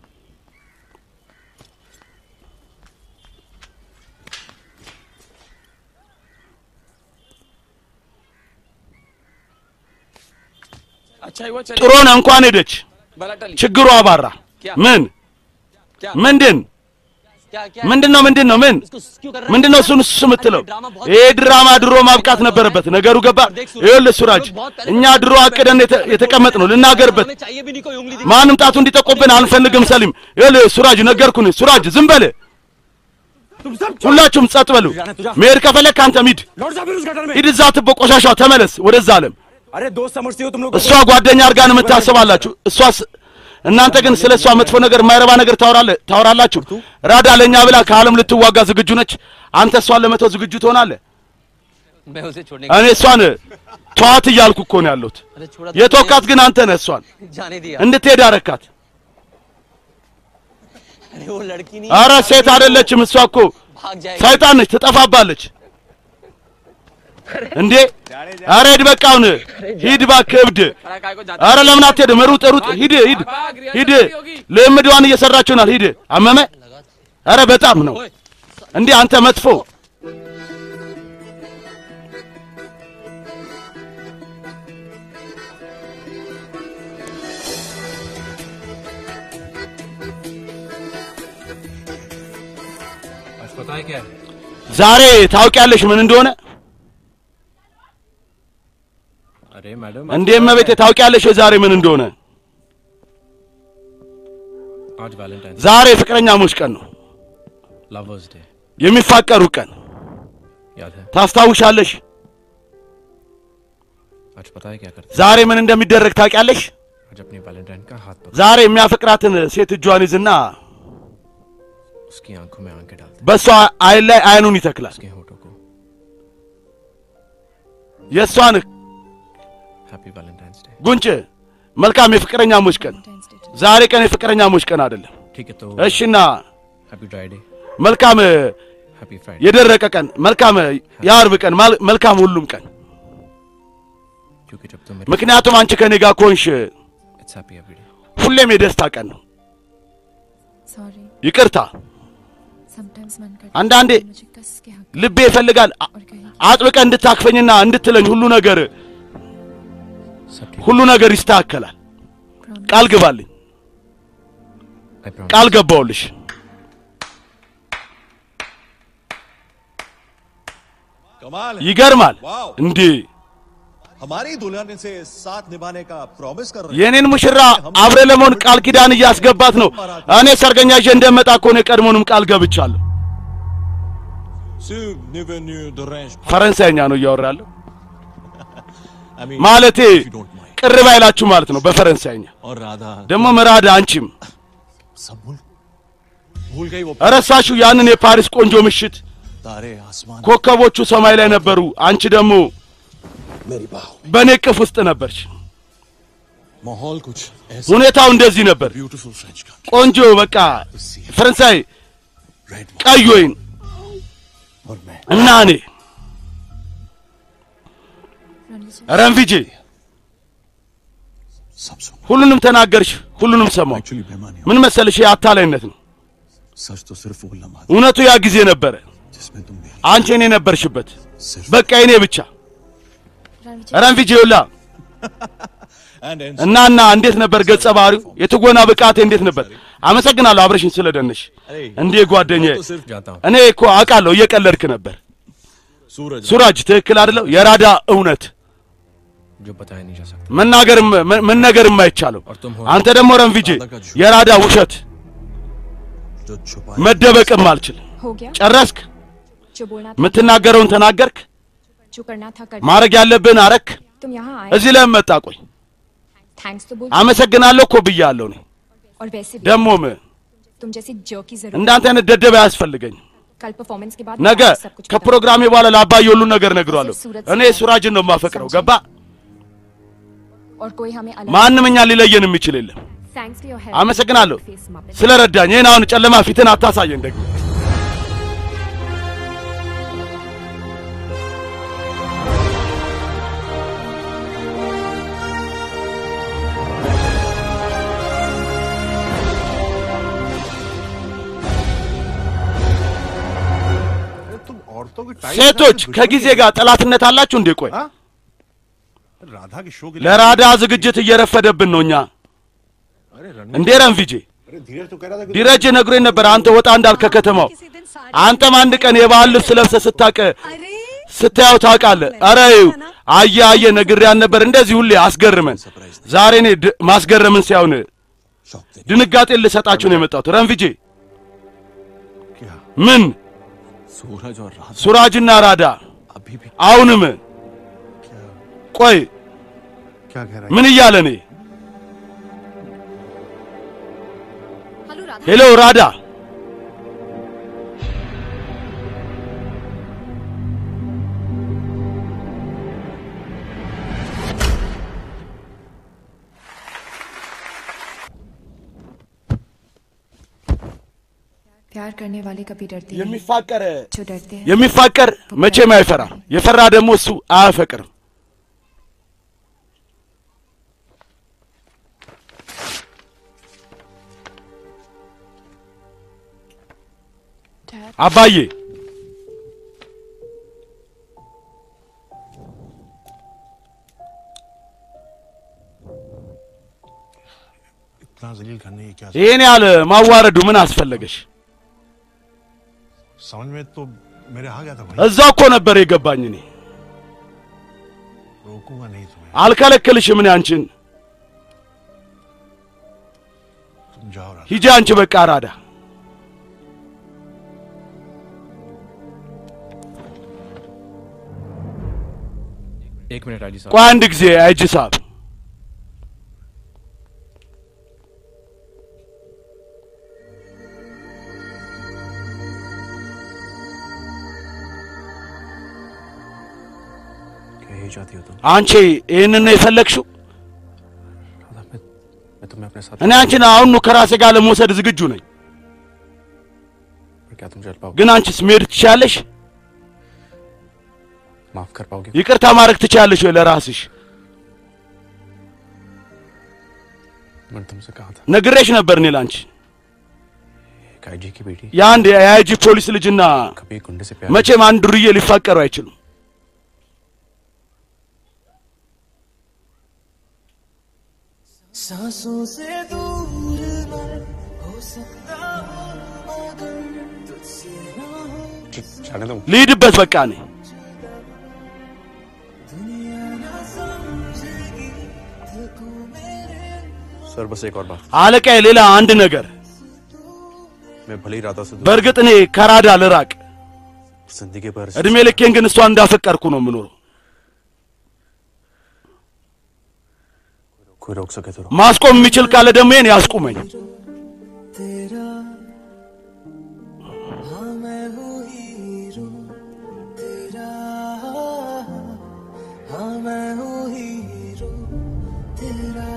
अच्छा हुआ चल ጥሩ ነው እንኳን ሄደች፣ बला टली ችግሩ አባራ። ምን क्या ምንድን ምንድን ነው ምንድን ነው ምን ምንድን ነው እሱን እሱ የምትለው? ይሄ ድራማ ድሮ ማብቃት ነበረበት። ነገሩ ገባ። ይኸውልህ ሱራጅ፣ እኛ ድሮ አቅደን የተ- የተቀመጥነው ልናገርበት चाहिए भी नहीं कोई उंगली ማንም ጣቱ እንዲጠቆብን አንፈልግም። ሰሊም ይኸውልህ ሱራጅ ነገርኩን። ሱራጅ ዝም በል ሁላችሁም ጸጥ በሉ። መሄድ ከፈለግ ከአንተ ሚድ लौट जा फिर उस गटर में ሂድ፣ እዛ ትቦ ቆሻሻው ተመለስ ወደዛ አለም። अरे दोस्त समझते हो तुम लोग እሷ ጓደኛ አድርጋ ነው የምታስባላችሁ። እሷስ እናንተ ግን ስለ እሷ መጥፎ ነገር የማይረባ ነገር ታወራለ ታወራላችሁ። ራዳ ለእኛ ብላ ከዓለም ልትዋጋ ዝግጁ ነች። አንተ እሷን ለመተው ዝግጁ ትሆናለህ። मैं उसे छोड़ने እኔ እሷን ተዋት እያልኩ እኮ ነው ያለሁት። अरे छोड़ा የተወካት ግን አንተ ነህ። እሷን जाने दिया እንድትሄድ አረካት። अरे वो लड़की नहीं አረ ሴት አይደለችም እሷ እኮ भाग जाएगी ሰይጣን ነች፣ ትጠፋባለች። እንዴ አረ ሂድ በቃ አሁን ሂድ እባክህ እብድ። अरे काय को जाता አረ ለምን አትሄድም? ሩጥ ሩጥ፣ ሂድ ሂድ ሂድ። ልምድዋን እየሰራችሁ ናል። ሂድ አመመ። አረ በጣም ነው እንዴ አንተ መጥፎ आज पता है क्या ዛሬ ታውቂያለሽ ምን እንደሆነ? अरे मैडम እንዴ እመቤቴ ታውቂያለሽ የዛሬ ምን እንደሆነ? आज वैलेंटाइन ዛሬ ፍቅረኛሞች ቀን ነው፣ लवर्स डे የሚፋቀሩ ቀን याद है ታስታውሻለሽ? आज पता है क्या करते ዛሬ ምን እንደሚደረግ ታውቂያለሽ? आज अपनी वैलेंटाइन का हाथ पकड़ ዛሬ የሚያፈቅራትን ሴት እጇን ይዝና उसकी आंखों में आंखें डालते በእሷ አይን ላይ አይኑን ይተክላል። उसके होठों को የእሷን हैप्पी वैलेंटाइंस डे ጉንጭ መልካም የፍቅረኛሞች ቀን። ዛሬ ቀን የፍቅረኛሞች ቀን አይደለም። ठीक है तो እሺና happy dry day መልካም happy Friday የደረቀ ቀን፣ መልካም የአርብ ቀን፣ ማል- መልካም ሁሉም ቀን። क्योंकि जब तुम ምክንያቱም አንቺ ከኔ ጋር ኮንሽ it's happy everyday ሁሌም የደስታ ቀን ነው። sorry ይቅርታ sometimes मन करता አንዳንዴ है मुझे कस के हक ልቤ ይፈልጋል አ- और कहीं አጥብቀ እንድታክፈኝና እንድትለኝ ሁሉ ነገር सब ठीक ሁሉ ነገር ይስተካከላል። प्रॉमिस ቃል ግባልኝ። आई प्रॉमिस ቃል ገባውልሽ። कमाल है ይገርማል वाओ እንዴ! हमारी दुल्हन इसे साथ निभाने का प्रॉमिस कर रही है የኔን ሙሽራ አብረ ለመሆን ቃል ኪዳን እያስገባት ነው። እኔ ሰርገኛ ይዤ እንደመጣ እኮ ነው የቀድሞውንም ቃል ገብቻለሁ። Sur Nevenu de Range. ፈረንሳይኛ ነው እያወራለሁ። I mean, ማለቴ if you don't mind. ቅር ባይላችሁ ማለት ነው በፈረንሳይኛ። और राधा ደግሞ መራዳ አንቺም सब भूल भूल गई वो ረሳችሁ ያንን የፓሪስ ቆንጆ ምሽት तारे आसमान ኮከቦቹ ሰማይ ላይ ነበሩ። አንቺ ደግሞ मेरी बाहों በእኔ ቅፍ ውስጥ ነበርሽ። माहौल कुछ ऐसा ሁኔታው እንደዚህ ነበር። ब्यूटीफुल फ्रेंच का ቆንጆ በቃ ፈረንሳይ रेड ቀይ ወይን और मैं እና እኔ रणवीर जी ረንፊጄ सब सुन ሁሉንም ተናገርሽ፣ ሁሉንም ሰማሁ። एक्चुअली बेमानी ምን መሰልሽ? ይሄ አታላይነት ነው። सच तो सिर्फ वो लम्हा था እውነቱ ያ ጊዜ ነበረ። जिसमें तुम मेरी አንቺ እኔ ነበርሽበት፣ सिर्फ በቃ እኔ ብቻ። रणवीर जी ረንፊጄ ይውላ एंड एंड እና እና እንዴት ነበር ገጸ ባህሪው? የትወና ብቃቴ እንዴት ነበር? አመሰግናለሁ አብረሽኝ ስለደነሽ። እንዴ ጓደኛዬ፣ तो सिर्फ जाता हूँ እኔ እኮ አውቃለሁ እየቀለድክ ነበር። सूरज ሱራጅ ትክክል አይደለው? የራዳ እውነት जो बताया नहीं जा सकता መናገርም መ- መነገርም አይቻለው። और तुम हो አንተ ደግሞ ረንፊጄ የራዳ ውሸት जो छुपा መደበቅም አልችል። हो गया ጨረስክ? जो बोलना था የምትናገረውን ተናገርክ? जो करना था कर ማድረግ ያለብህን አረክ? तुम यहाँ आए እዚህ ለምን መጣ? ቆይ थैंक्स तो बोल አመሰግናለሁ እኮ ብያለሁ እኔ። और वैसे भी ደግሞም तुम जैसी जो की जरूरत እንዳንተ አይነት ደደብ አያስፈልገኝም። कल परफॉर्मेंस के बाद ነገ मैं सब कुछ बता ከፕሮግራሜ በኋላ ለአባዬ ሁሉን ነገር ነግሯለሁ። እኔ ሱራጅን ነው የማፈቅረው። ገባ? दूंगा। और कोई हमें अलग ማንም እኛን ሊለየን የሚችል የለም። थैंक्स फॉर योर हेल्प አመሰግናለሁ फेस मपेट ስለረዳኝ። ይህን አሁን ጨለማ ፊትን አታሳየን ደግሞ तुम औरतों की टाइम ሴቶች ከጊዜ ጋር ጠላትነት አላችሁ እንዴ? ቆይ राधा के शो के ለራዳ ዝግጅት እየረፈደብን ነው እኛ अरे रण እንዴ ረንፊጄ अरे धीरज तो कह रहा था कि ዲረጅ ነግሮኝ ነበር አንተ ወጣ እንዳልክ ከከተማው किसी दिन साड़ी አንተም አንድ ቀን የባህል ልብስ ለብሰህ ስታቀ अरे ስታየው ታውቃለህ። ኧረ ይኸው አየ አየ ነግሬያን ነበር እንደዚህ ሁሌ አስገርመን። ዛሬ እኔ ድ- ማስገረምን ሳይሆን शौक देने ድንጋጤን ልሰጣችሁ ነው የመጣሁት። ረንፍጄ क्या ምን सूरज और रात ሱራጅና ራዳ अभी भी አሁንም ቆይ क्या कह रहा है ምን እያለ እኔ हेलो राधा ሄሎ ራዳ प्यार करने वाले कभी डरते नहीं የሚፋቀር जो डरते हैं የሚፋቀር መቼም አይፈራ። የፈራ ደግሞ እሱ አያፈቅርም። डैड አባዬ इतना जलील करने की क्या ይህን ያህል ማዋረዱ ምን አስፈለገሽ? समझ में तो मेरे आ गया था भाई እዛ እኮ ነበር የገባኝ። እኔ रोकूंगा नहीं तुम्हें አልከለክልሽም። እኔ አንቺን तुम जाओ रात ሂጂ አንቺ በቃ ራዳ एक मिनट आजी साहब ቆይ አንድ ጊዜ አይጂ ሳብ क्या यही चाहती हो तुम አንቺ ይህንን ነው የፈለግሽው? राधा मैं मैं तुम्हें अपने साथ እኔ አንቺን አሁኑ ከራሴ ጋር ለመውሰድ ዝግጁ ነኝ። पर क्या तुम चल पाओगे ግን አንቺስ መሄድ ትችያለሽ? माफ कर पाओगे ይቅርታ ማድረግ ትችያለሽ ወይ ለራስሽ? मैंने तुमसे कहा था ነግሬሽ ነበር እኔ ላንቺ एक आईजी की बेटी የአንድ የአይጂ ፖሊስ ልጅና कभी एक गुंडे से प्यार መቼም አንድ ዱርዬ ሊፋቀሩ አይችሉም። सांसों से दूर मैं हो सकता हूँ मगर तुझसे ना हो नहीं। जाने दो ልሂድበት በቃ እኔ दुनिया ना समझेगी थकू मेरे सर बस एक और बात አለቃዬ፣ ሌላ አንድ ነገር मैं भले ही राधा से दूर በእርግጥ እኔ ከራዳ ልራቅ፣ जिंदगी भर እድሜ ልኬን ግን እሷን እንዳፈቀርኩ ነው የምኖረው። कोई रोक सके तो रोक। ማስቆም የሚችል ካለ ደግሞ ይሄን ያስቁመኝ። तेरा हाँ मैं हूँ हीरो तेरा हाँ मैं हूँ हीरो तेरा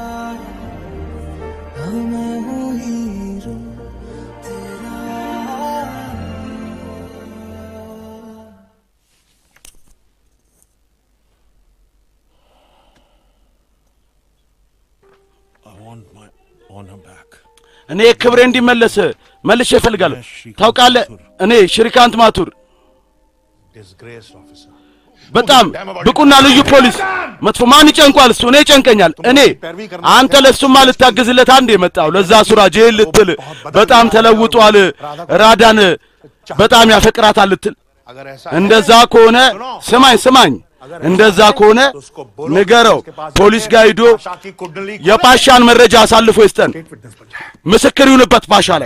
हाँ मैं हूँ हीरो तेरा I want my honor back. እኔ ክብሬ እንዲመለስ መልሼ እፈልጋለሁ። ታውቃለህ፣ እኔ ሽሪካንት ማቱር Disgraced officer. በጣም ብቁና ልዩ ፖሊስ መጥፎ ማን ይጨንቋል? እሱ እኔ ይጨንቀኛል። እኔ አንተ ለሱማ ልታግዝለት አንድ የመጣው ለዛ ሱራጅ ይህን ልትል በጣም ተለውጧል፣ ራዳን በጣም ያፈቅራታል ልትል अगर ऐसा እንደዛ ከሆነ ስማኝ ስማኝ፣ እንደዛ ከሆነ ንገረው፣ ፖሊስ ጋር ሂዶ आशा की कुंडली को የፓሻን መረጃ አሳልፎ ይስጠን፣ विटनेस बन जाए ምስክር ይሁንበት ፓሻ ላይ።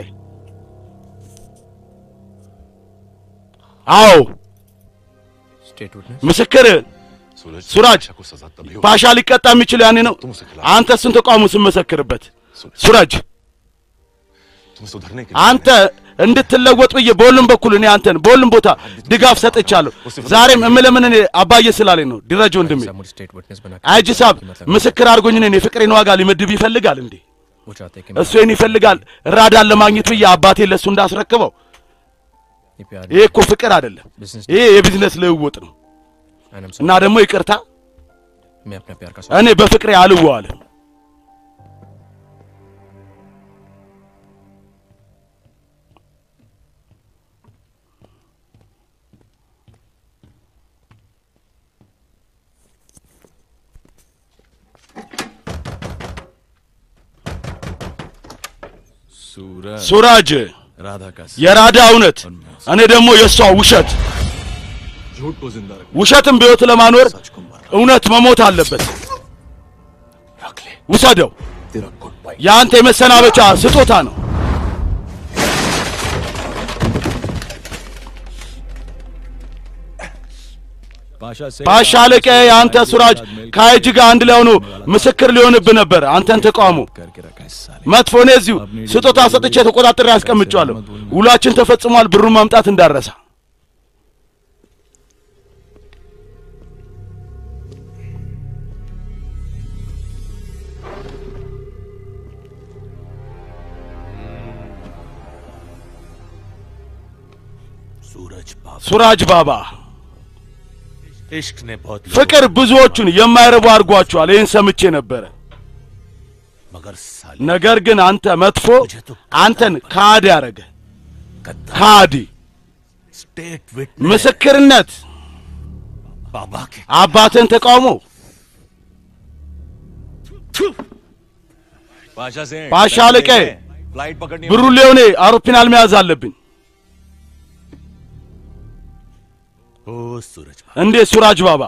አዎ स्टेट विटनेस ምስክር सूरज सूरज। को सजा तभी हो ፓሻ ሊቀጣ የሚችል ያኔ ነው። አንተ እሱን ተቃውሞ ስመሰክርበት ሱራጅ तुम्हें सुधरने के አንተ እንድትለወጥ ብዬ በሁሉም በኩል እኔ አንተን በሁሉም ቦታ ድጋፍ ሰጥቻለሁ። ዛሬም እምለምን እኔ አባዬ ስላለኝ ነው። ዲረጅ ወንድሜ साहब मुझे स्टेट विटनेस बना के አይጂ ሳብ मतलब ምስክር አድርጎኝ እኔን የፍቅሬን ዋጋ ሊመድብ ይፈልጋል እንዴ? वो चाहते हैं कि እሱ ይህን ይፈልጋል ራዳን ለማግኘት ብዬ አባቴ ለእሱ እንዳስረክበው። ये प्यार ይሄ እኮ ፍቅር አይደለም፣ बिजनेस ይሄ የቢዝነስ ልውውጥ ነው። एंड आई እና ደግሞ ይቅርታ मैं अपने प्यार का እኔ በፍቅሬ አልዋዋልም። सूरज ሱራጅ राधा का የራዳ እውነት፣ እኔ ደግሞ የእሷ ውሸት። झूठ को जिंदा रख ውሸትም በሕይወት ለማኖር እውነት መሞት አለበት። रख ले ውሰደው። तेरा गुड बाय የአንተ የመሰናበቻ ስጦታ ነው። पाशा से ፓሻ አለቃ የአንተ ሱራጅ ከአይጅ ጋር አንድ ላይ ሆኖ ምስክር ሊሆንብህ ነበር። አንተን ተቃውሞ करके रखा है साले መጥፎ እኔ እዚሁ ስጦታ ሰጥቼ ተቆጣጥሬ ያስቀምጫለሁ። ውላችን ተፈጽሟል። ብሩን ማምጣት እንዳረሳ። सूरज बाबा ሱራጅ ባባ इश्क ने बहुत लोगों ፍቅር ብዙዎቹን የማይረቡ አድርጓቸዋል። ይህን ሰምቼ ነበረ። मगर साले ነገር ግን አንተ መጥፎ አንተን ካዲ ያረገ गद्दार ካዲ स्टेट विटनेस ምስክርነት बाबा के አባትን ተቃውሞ पाशा से पाशा लेके। फ्लाइट पकड़नी है। ብሩን ሊሆኔ አውሮፕላን መያዝ አለብኝ። ओ सूरज बाबा እንዴ ሱራጅ ባባ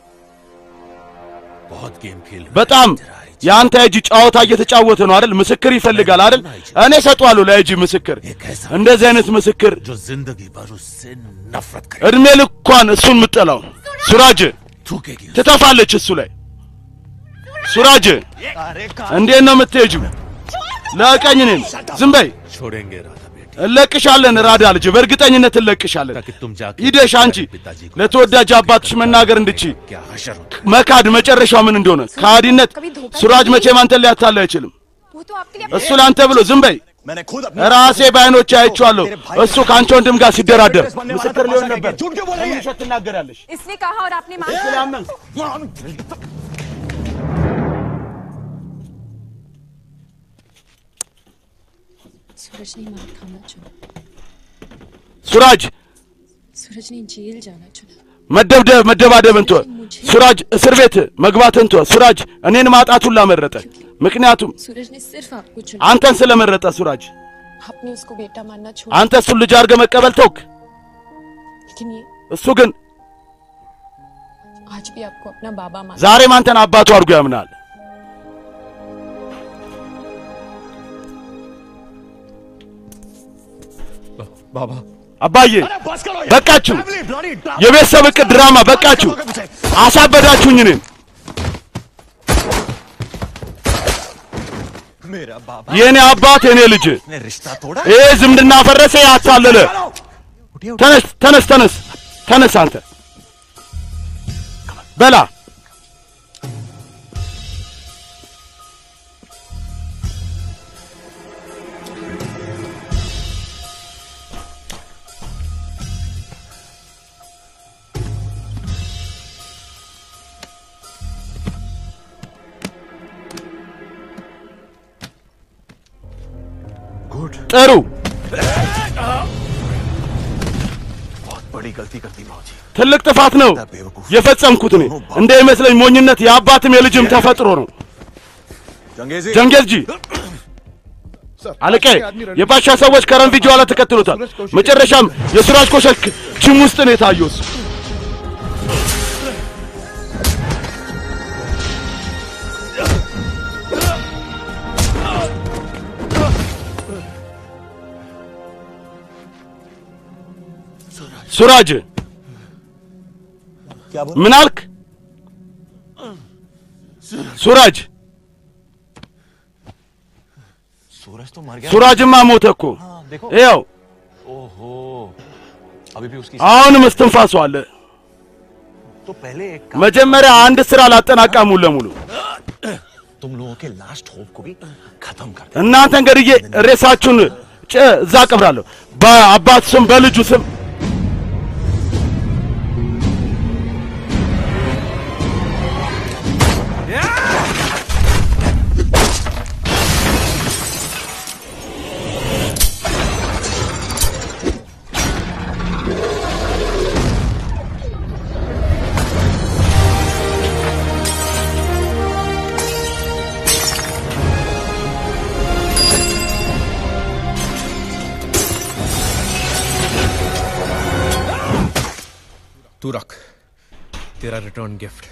बहुत गेम खेल रहा है በጣም तेरा आइज। የአንተ እጅ ጨዋታ እየተጫወተ ነው አይደል? ምስክር ይፈልጋል አይደል? እኔ ሰጧለሁ ለእጅ ምስክር። एक ऐसा እንደዚህ አይነት ምስክር जो जिंदगी भर उससे नफरत करे እድሜ ልኳን እሱን ምጠላው ሱራጅ थूकेगी उसे। ትተፋለች እሱ ላይ። ሱራጅ እንዴት ነው የምትሄጂው? ለቀኝ እኔን ዝም በይ። छोड़ेंगे राधा बेटी እለቅሻለን ራዳ ልጅ፣ በእርግጠኝነት እለቅሻለን። ताकि तुम जाके ሂደሽ አንቺ पिताजी को ለተወዳጅ አባትሽ መናገር እንድቺ क्या हशर होता መካድ መጨረሻው ምን እንደሆነ ከሃዲነት ሱራጅ መቼም አንተን ሊያታልል አይችልም። वो तो आपके लिए እሱ ለአንተ ብሎ ዝም በይ። मैंने खुद अपने ራሴ በዓይኖቼ አይቼዋለሁ። እሱ ከአንቺ ወንድም ጋር ሲደራደር बनने वाला ምስክር था, ሊሆን पाशा ነበር። के झूठ क्यों बोल रही है? ውሸት ትናገራለሽ። इसने कहा और आपने मान ስላመንክ सूरज ने मार खाना चुना ሱራጅ सूरज ने जेल जाना चुना መደብደብ መደባደብን ተወ። ሱራጅ እስር ቤት መግባትን ተወ። ሱራጅ እኔን ማጣቱን ላመረጠ። ምክንያቱም सूरज ने सिर्फ आपको चुना አንተን ስለመረጠ ሱራጅ आपने उसको बेटा मानना छोड़ አንተ እሱን ልጅ አድርገህ መቀበል ተውክ። लेकिन ये እሱ ግን आज भी आपको अपना बाबा मान ዛሬም አንተን አባቱ አድርጎ ያምናል። बाबा አባዬ बस करो यार। በቃችሁ። Family bloody drama। የቤተሰብ እቅድ ድራማ በቃችሁ። करोगे मुझे? አሳበዳችሁኝ እኔን። मेरा बाबा የእኔ አባት የእኔ ልጅ ने रिश्ता तोड़ा ይሄ ዝምድና ፈረሰ፣ ያታለለ። ተነስ ተነስ ተነስ ተነስ አንተ በላ गुड ጥሩ बहुत बड़ी गलती कर दी मौजी ትልቅ ጥፋት ነው የፈጸምኩት እኔ። እንደ ይመስለኝ ሞኝነት የአባትም የልጅም ተፈጥሮ ነው። जंगेजी ጀንጌዝጂ አለቄ የባሻ ሰዎች ከረንፊ ኋላ ተከትሎታል። መጨረሻም የሱራጅ ኮሸክ ጅም ውስጥ ነው የታየው እሱ። ሱራጅ क्या बोल ምን አልክ? ሱራጅ सूरज तो मर गया ሱራጅማ ሞተ እኮ हाँ, देखो ይኸው ओहो अभी भी उसकी አሁንም እስትንፋሱ አለ። तो पहले एक काम መጀመሪያ አንድ ስራ ላጠናቃ ሙሉ ለሙሉ तुम लोगों के लास्ट होप को भी खत्म कर दे እናንተ እንግዲህ ሬሳችሁን ጭ እዛ ቀብራለሁ በአባት ስም በልጁ ስም तू रख तेरा रिटर्न गिफ्ट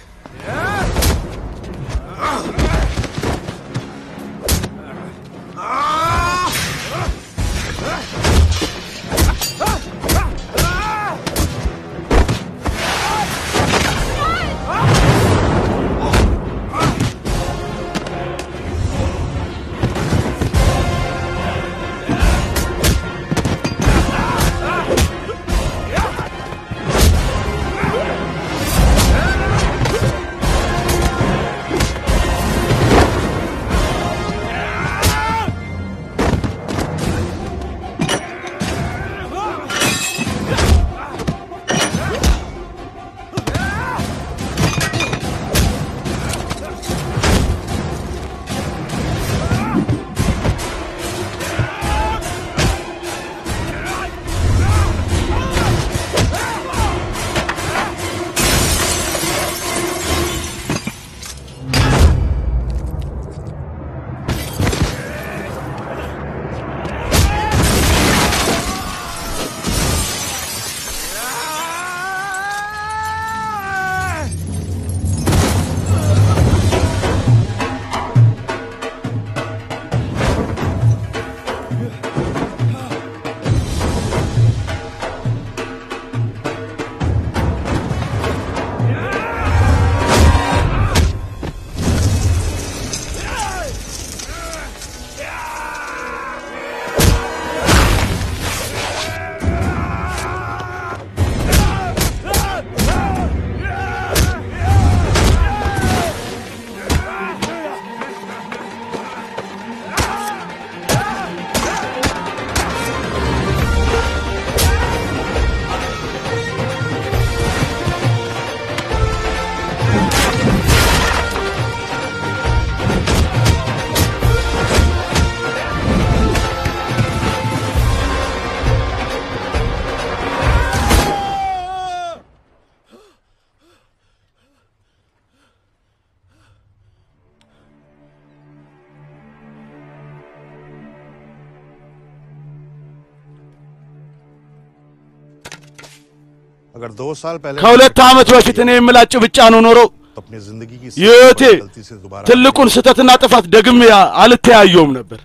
अगर दो साल पहले ከሁለት ዓመት በፊት እኔ የምላጭ ብቻ ነው ኖሮ तो अपनी जिंदगी की የህይወቴ सबसे बड़ी गलती से दोबारा ትልቁን ስህተትና ጥፋት ደግሜ አልተያየውም ነበር።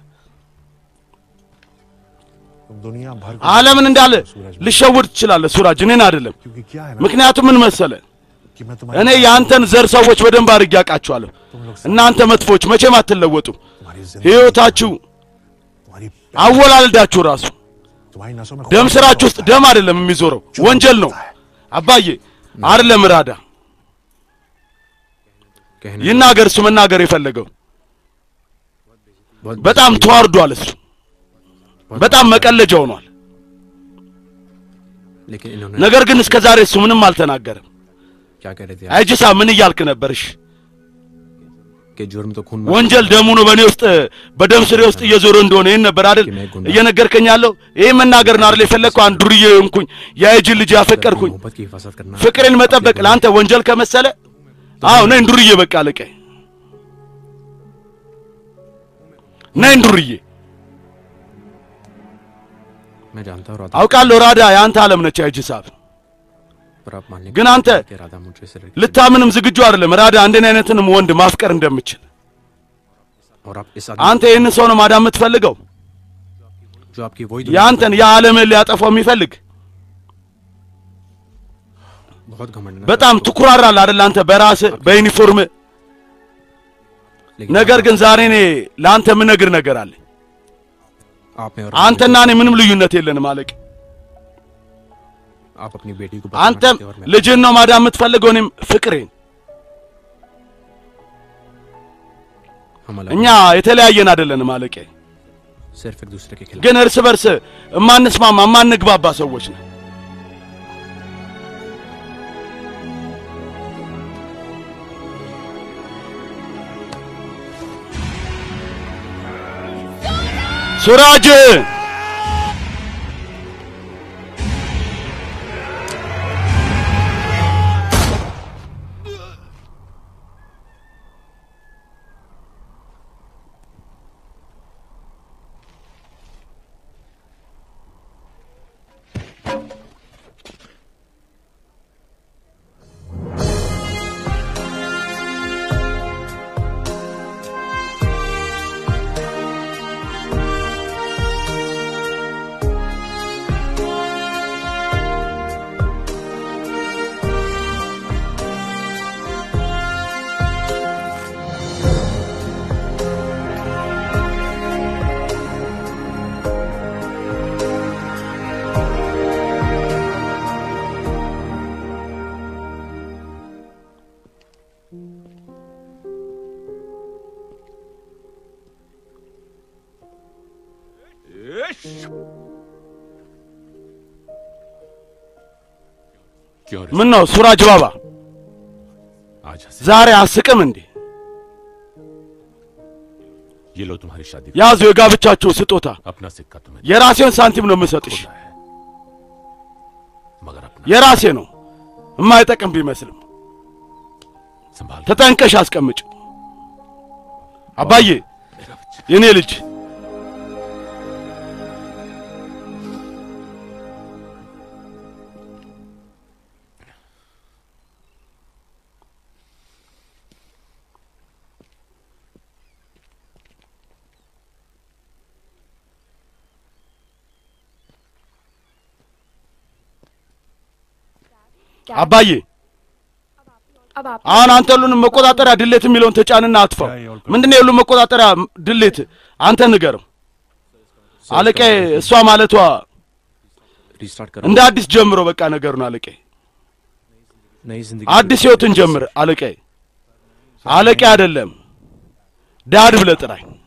तुम दुनिया भर की ዓለምን እንዳለ सूरज ልሸውድ ትችላለህ ሱራጅ፣ እኔን አይደለም። क्योंकि क्या है ना ምክንያቱም ምን መሰለ कि मैं እኔ तुम्हारी የአንተን ዘር ሰዎች በደንብ አድርጌ አውቃችኋለሁ። እናንተ መጥፎች መቼም አትለወጡም። तुम्हारी जिंदगी ሕይወታችሁ तुम्हारी አወላልዳችሁ ራሱ तुम्हारी नसों में ደም खून ስራችሁ होता ውስጥ ደም አይደለም የሚዞረው ወንጀል ነው። አባዬ አይደለም ራዳ कहने ይናገር እሱ መናገር የፈለገው बहुत በጣም ተዋርዷል። እሱ በጣም መቀለጃ ሆኗል። लेकिन इन्होंने ነገር ግን እስከ ዛሬ እሱ ምንም አልተናገረም። क्या कह रहे थे አይጅሳ ምን እያልክ ነበርሽ? कि जुर्म तो खून ወንጀል ደሙ ነው በእኔ ውስጥ በደም ስሬ ውስጥ እየዞረ እንደሆነ ይህን ነበር አይደል እየነገርከኝ ያለው? ይህ መናገር ነው አይደል የፈለግከው? አንድ ዱርዬ ሆንኩኝ፣ የአይጅን ልጅ ያፈቀርኩኝ፣ मोहब्बत की हिफाजत करना ፍቅሬን መጠበቅ ለአንተ ወንጀል ከመሰለ አዎ ነኝ ዱርዬ፣ በቃ አለቀ። ነኝ ዱርዬ። मैं जानता हूँ राधा አውቃለሁ ራዳ የአንተ ዓለም ነች አይጅሳብ पर आप मानने ግን አንተ कि राधा मुझे से ልታምንም ዝግጁ አይደለም ራዳ እንደኔ አይነትንም ወንድ ማፍቀር እንደምችል። और आप इस አንተ ይህንን ሰው ነው माዳም የምትፈልገው? जो आपकी वही የአንተን የዓለምን ሊያጠፋው የሚፈልግ बहुत घमंड है ना በጣም ትኩራራለህ አይደል አንተ በራስህ በዩኒፎርም लेकिन ነገር ግን ዛሬ እኔ ለአንተ የምነግር ነገር አለ आप में और አንተና እኔ ምንም ልዩነት የለንም አለቅ आप अपनी बेटी को አንተም और मैं ልጅን ነው ማዳም የምትፈልገው እኔም ፍቅሬን हम अलग እኛ የተለያየን አይደለንም አለቄ सिर्फ एक दूसरे के खिलाफ ግን እርስ በርስ እማንስማማ እማንግባባ ሰዎች ነን ሱራጅ क्यों रे ምን ነው ሱራጅ ባባ आज हंसे ዛሬ አስቅም እንዴ? ये लो तुम्हारी शादी ያዙ የጋብቻችሁ ስጦታ። अपना सिक्का तुम्हें የራሴን साንቲም ነው የምሰጥሽ። खोला है मगर अपना የራሴ ነው የማይጠቅም ቢመስልም संभाल ተጠንቀሽ አስቀምጭ። አባዬ मेरा बच्चा የኔ ልጅ አባዬ अब आप አሁን አንተ ሁሉንም መቆጣጠሪያ ድሌት የሚለውን ተጫንና አጥፋው። ምንድነው የሁሉም መቆጣጠሪያ ድሌት? አንተ ንገርም አለቃዬ። እሷ ማለቷ रीस्टार्ट कर እንደ አዲስ ጀምሮ በቃ ነገሩን አለቃዬ፣ नई जिंदगी አዲስ ህይወትን ጀምር አለቃዬ። አለቃዬ አይደለም ዳድ ብለህ ጥራኝ።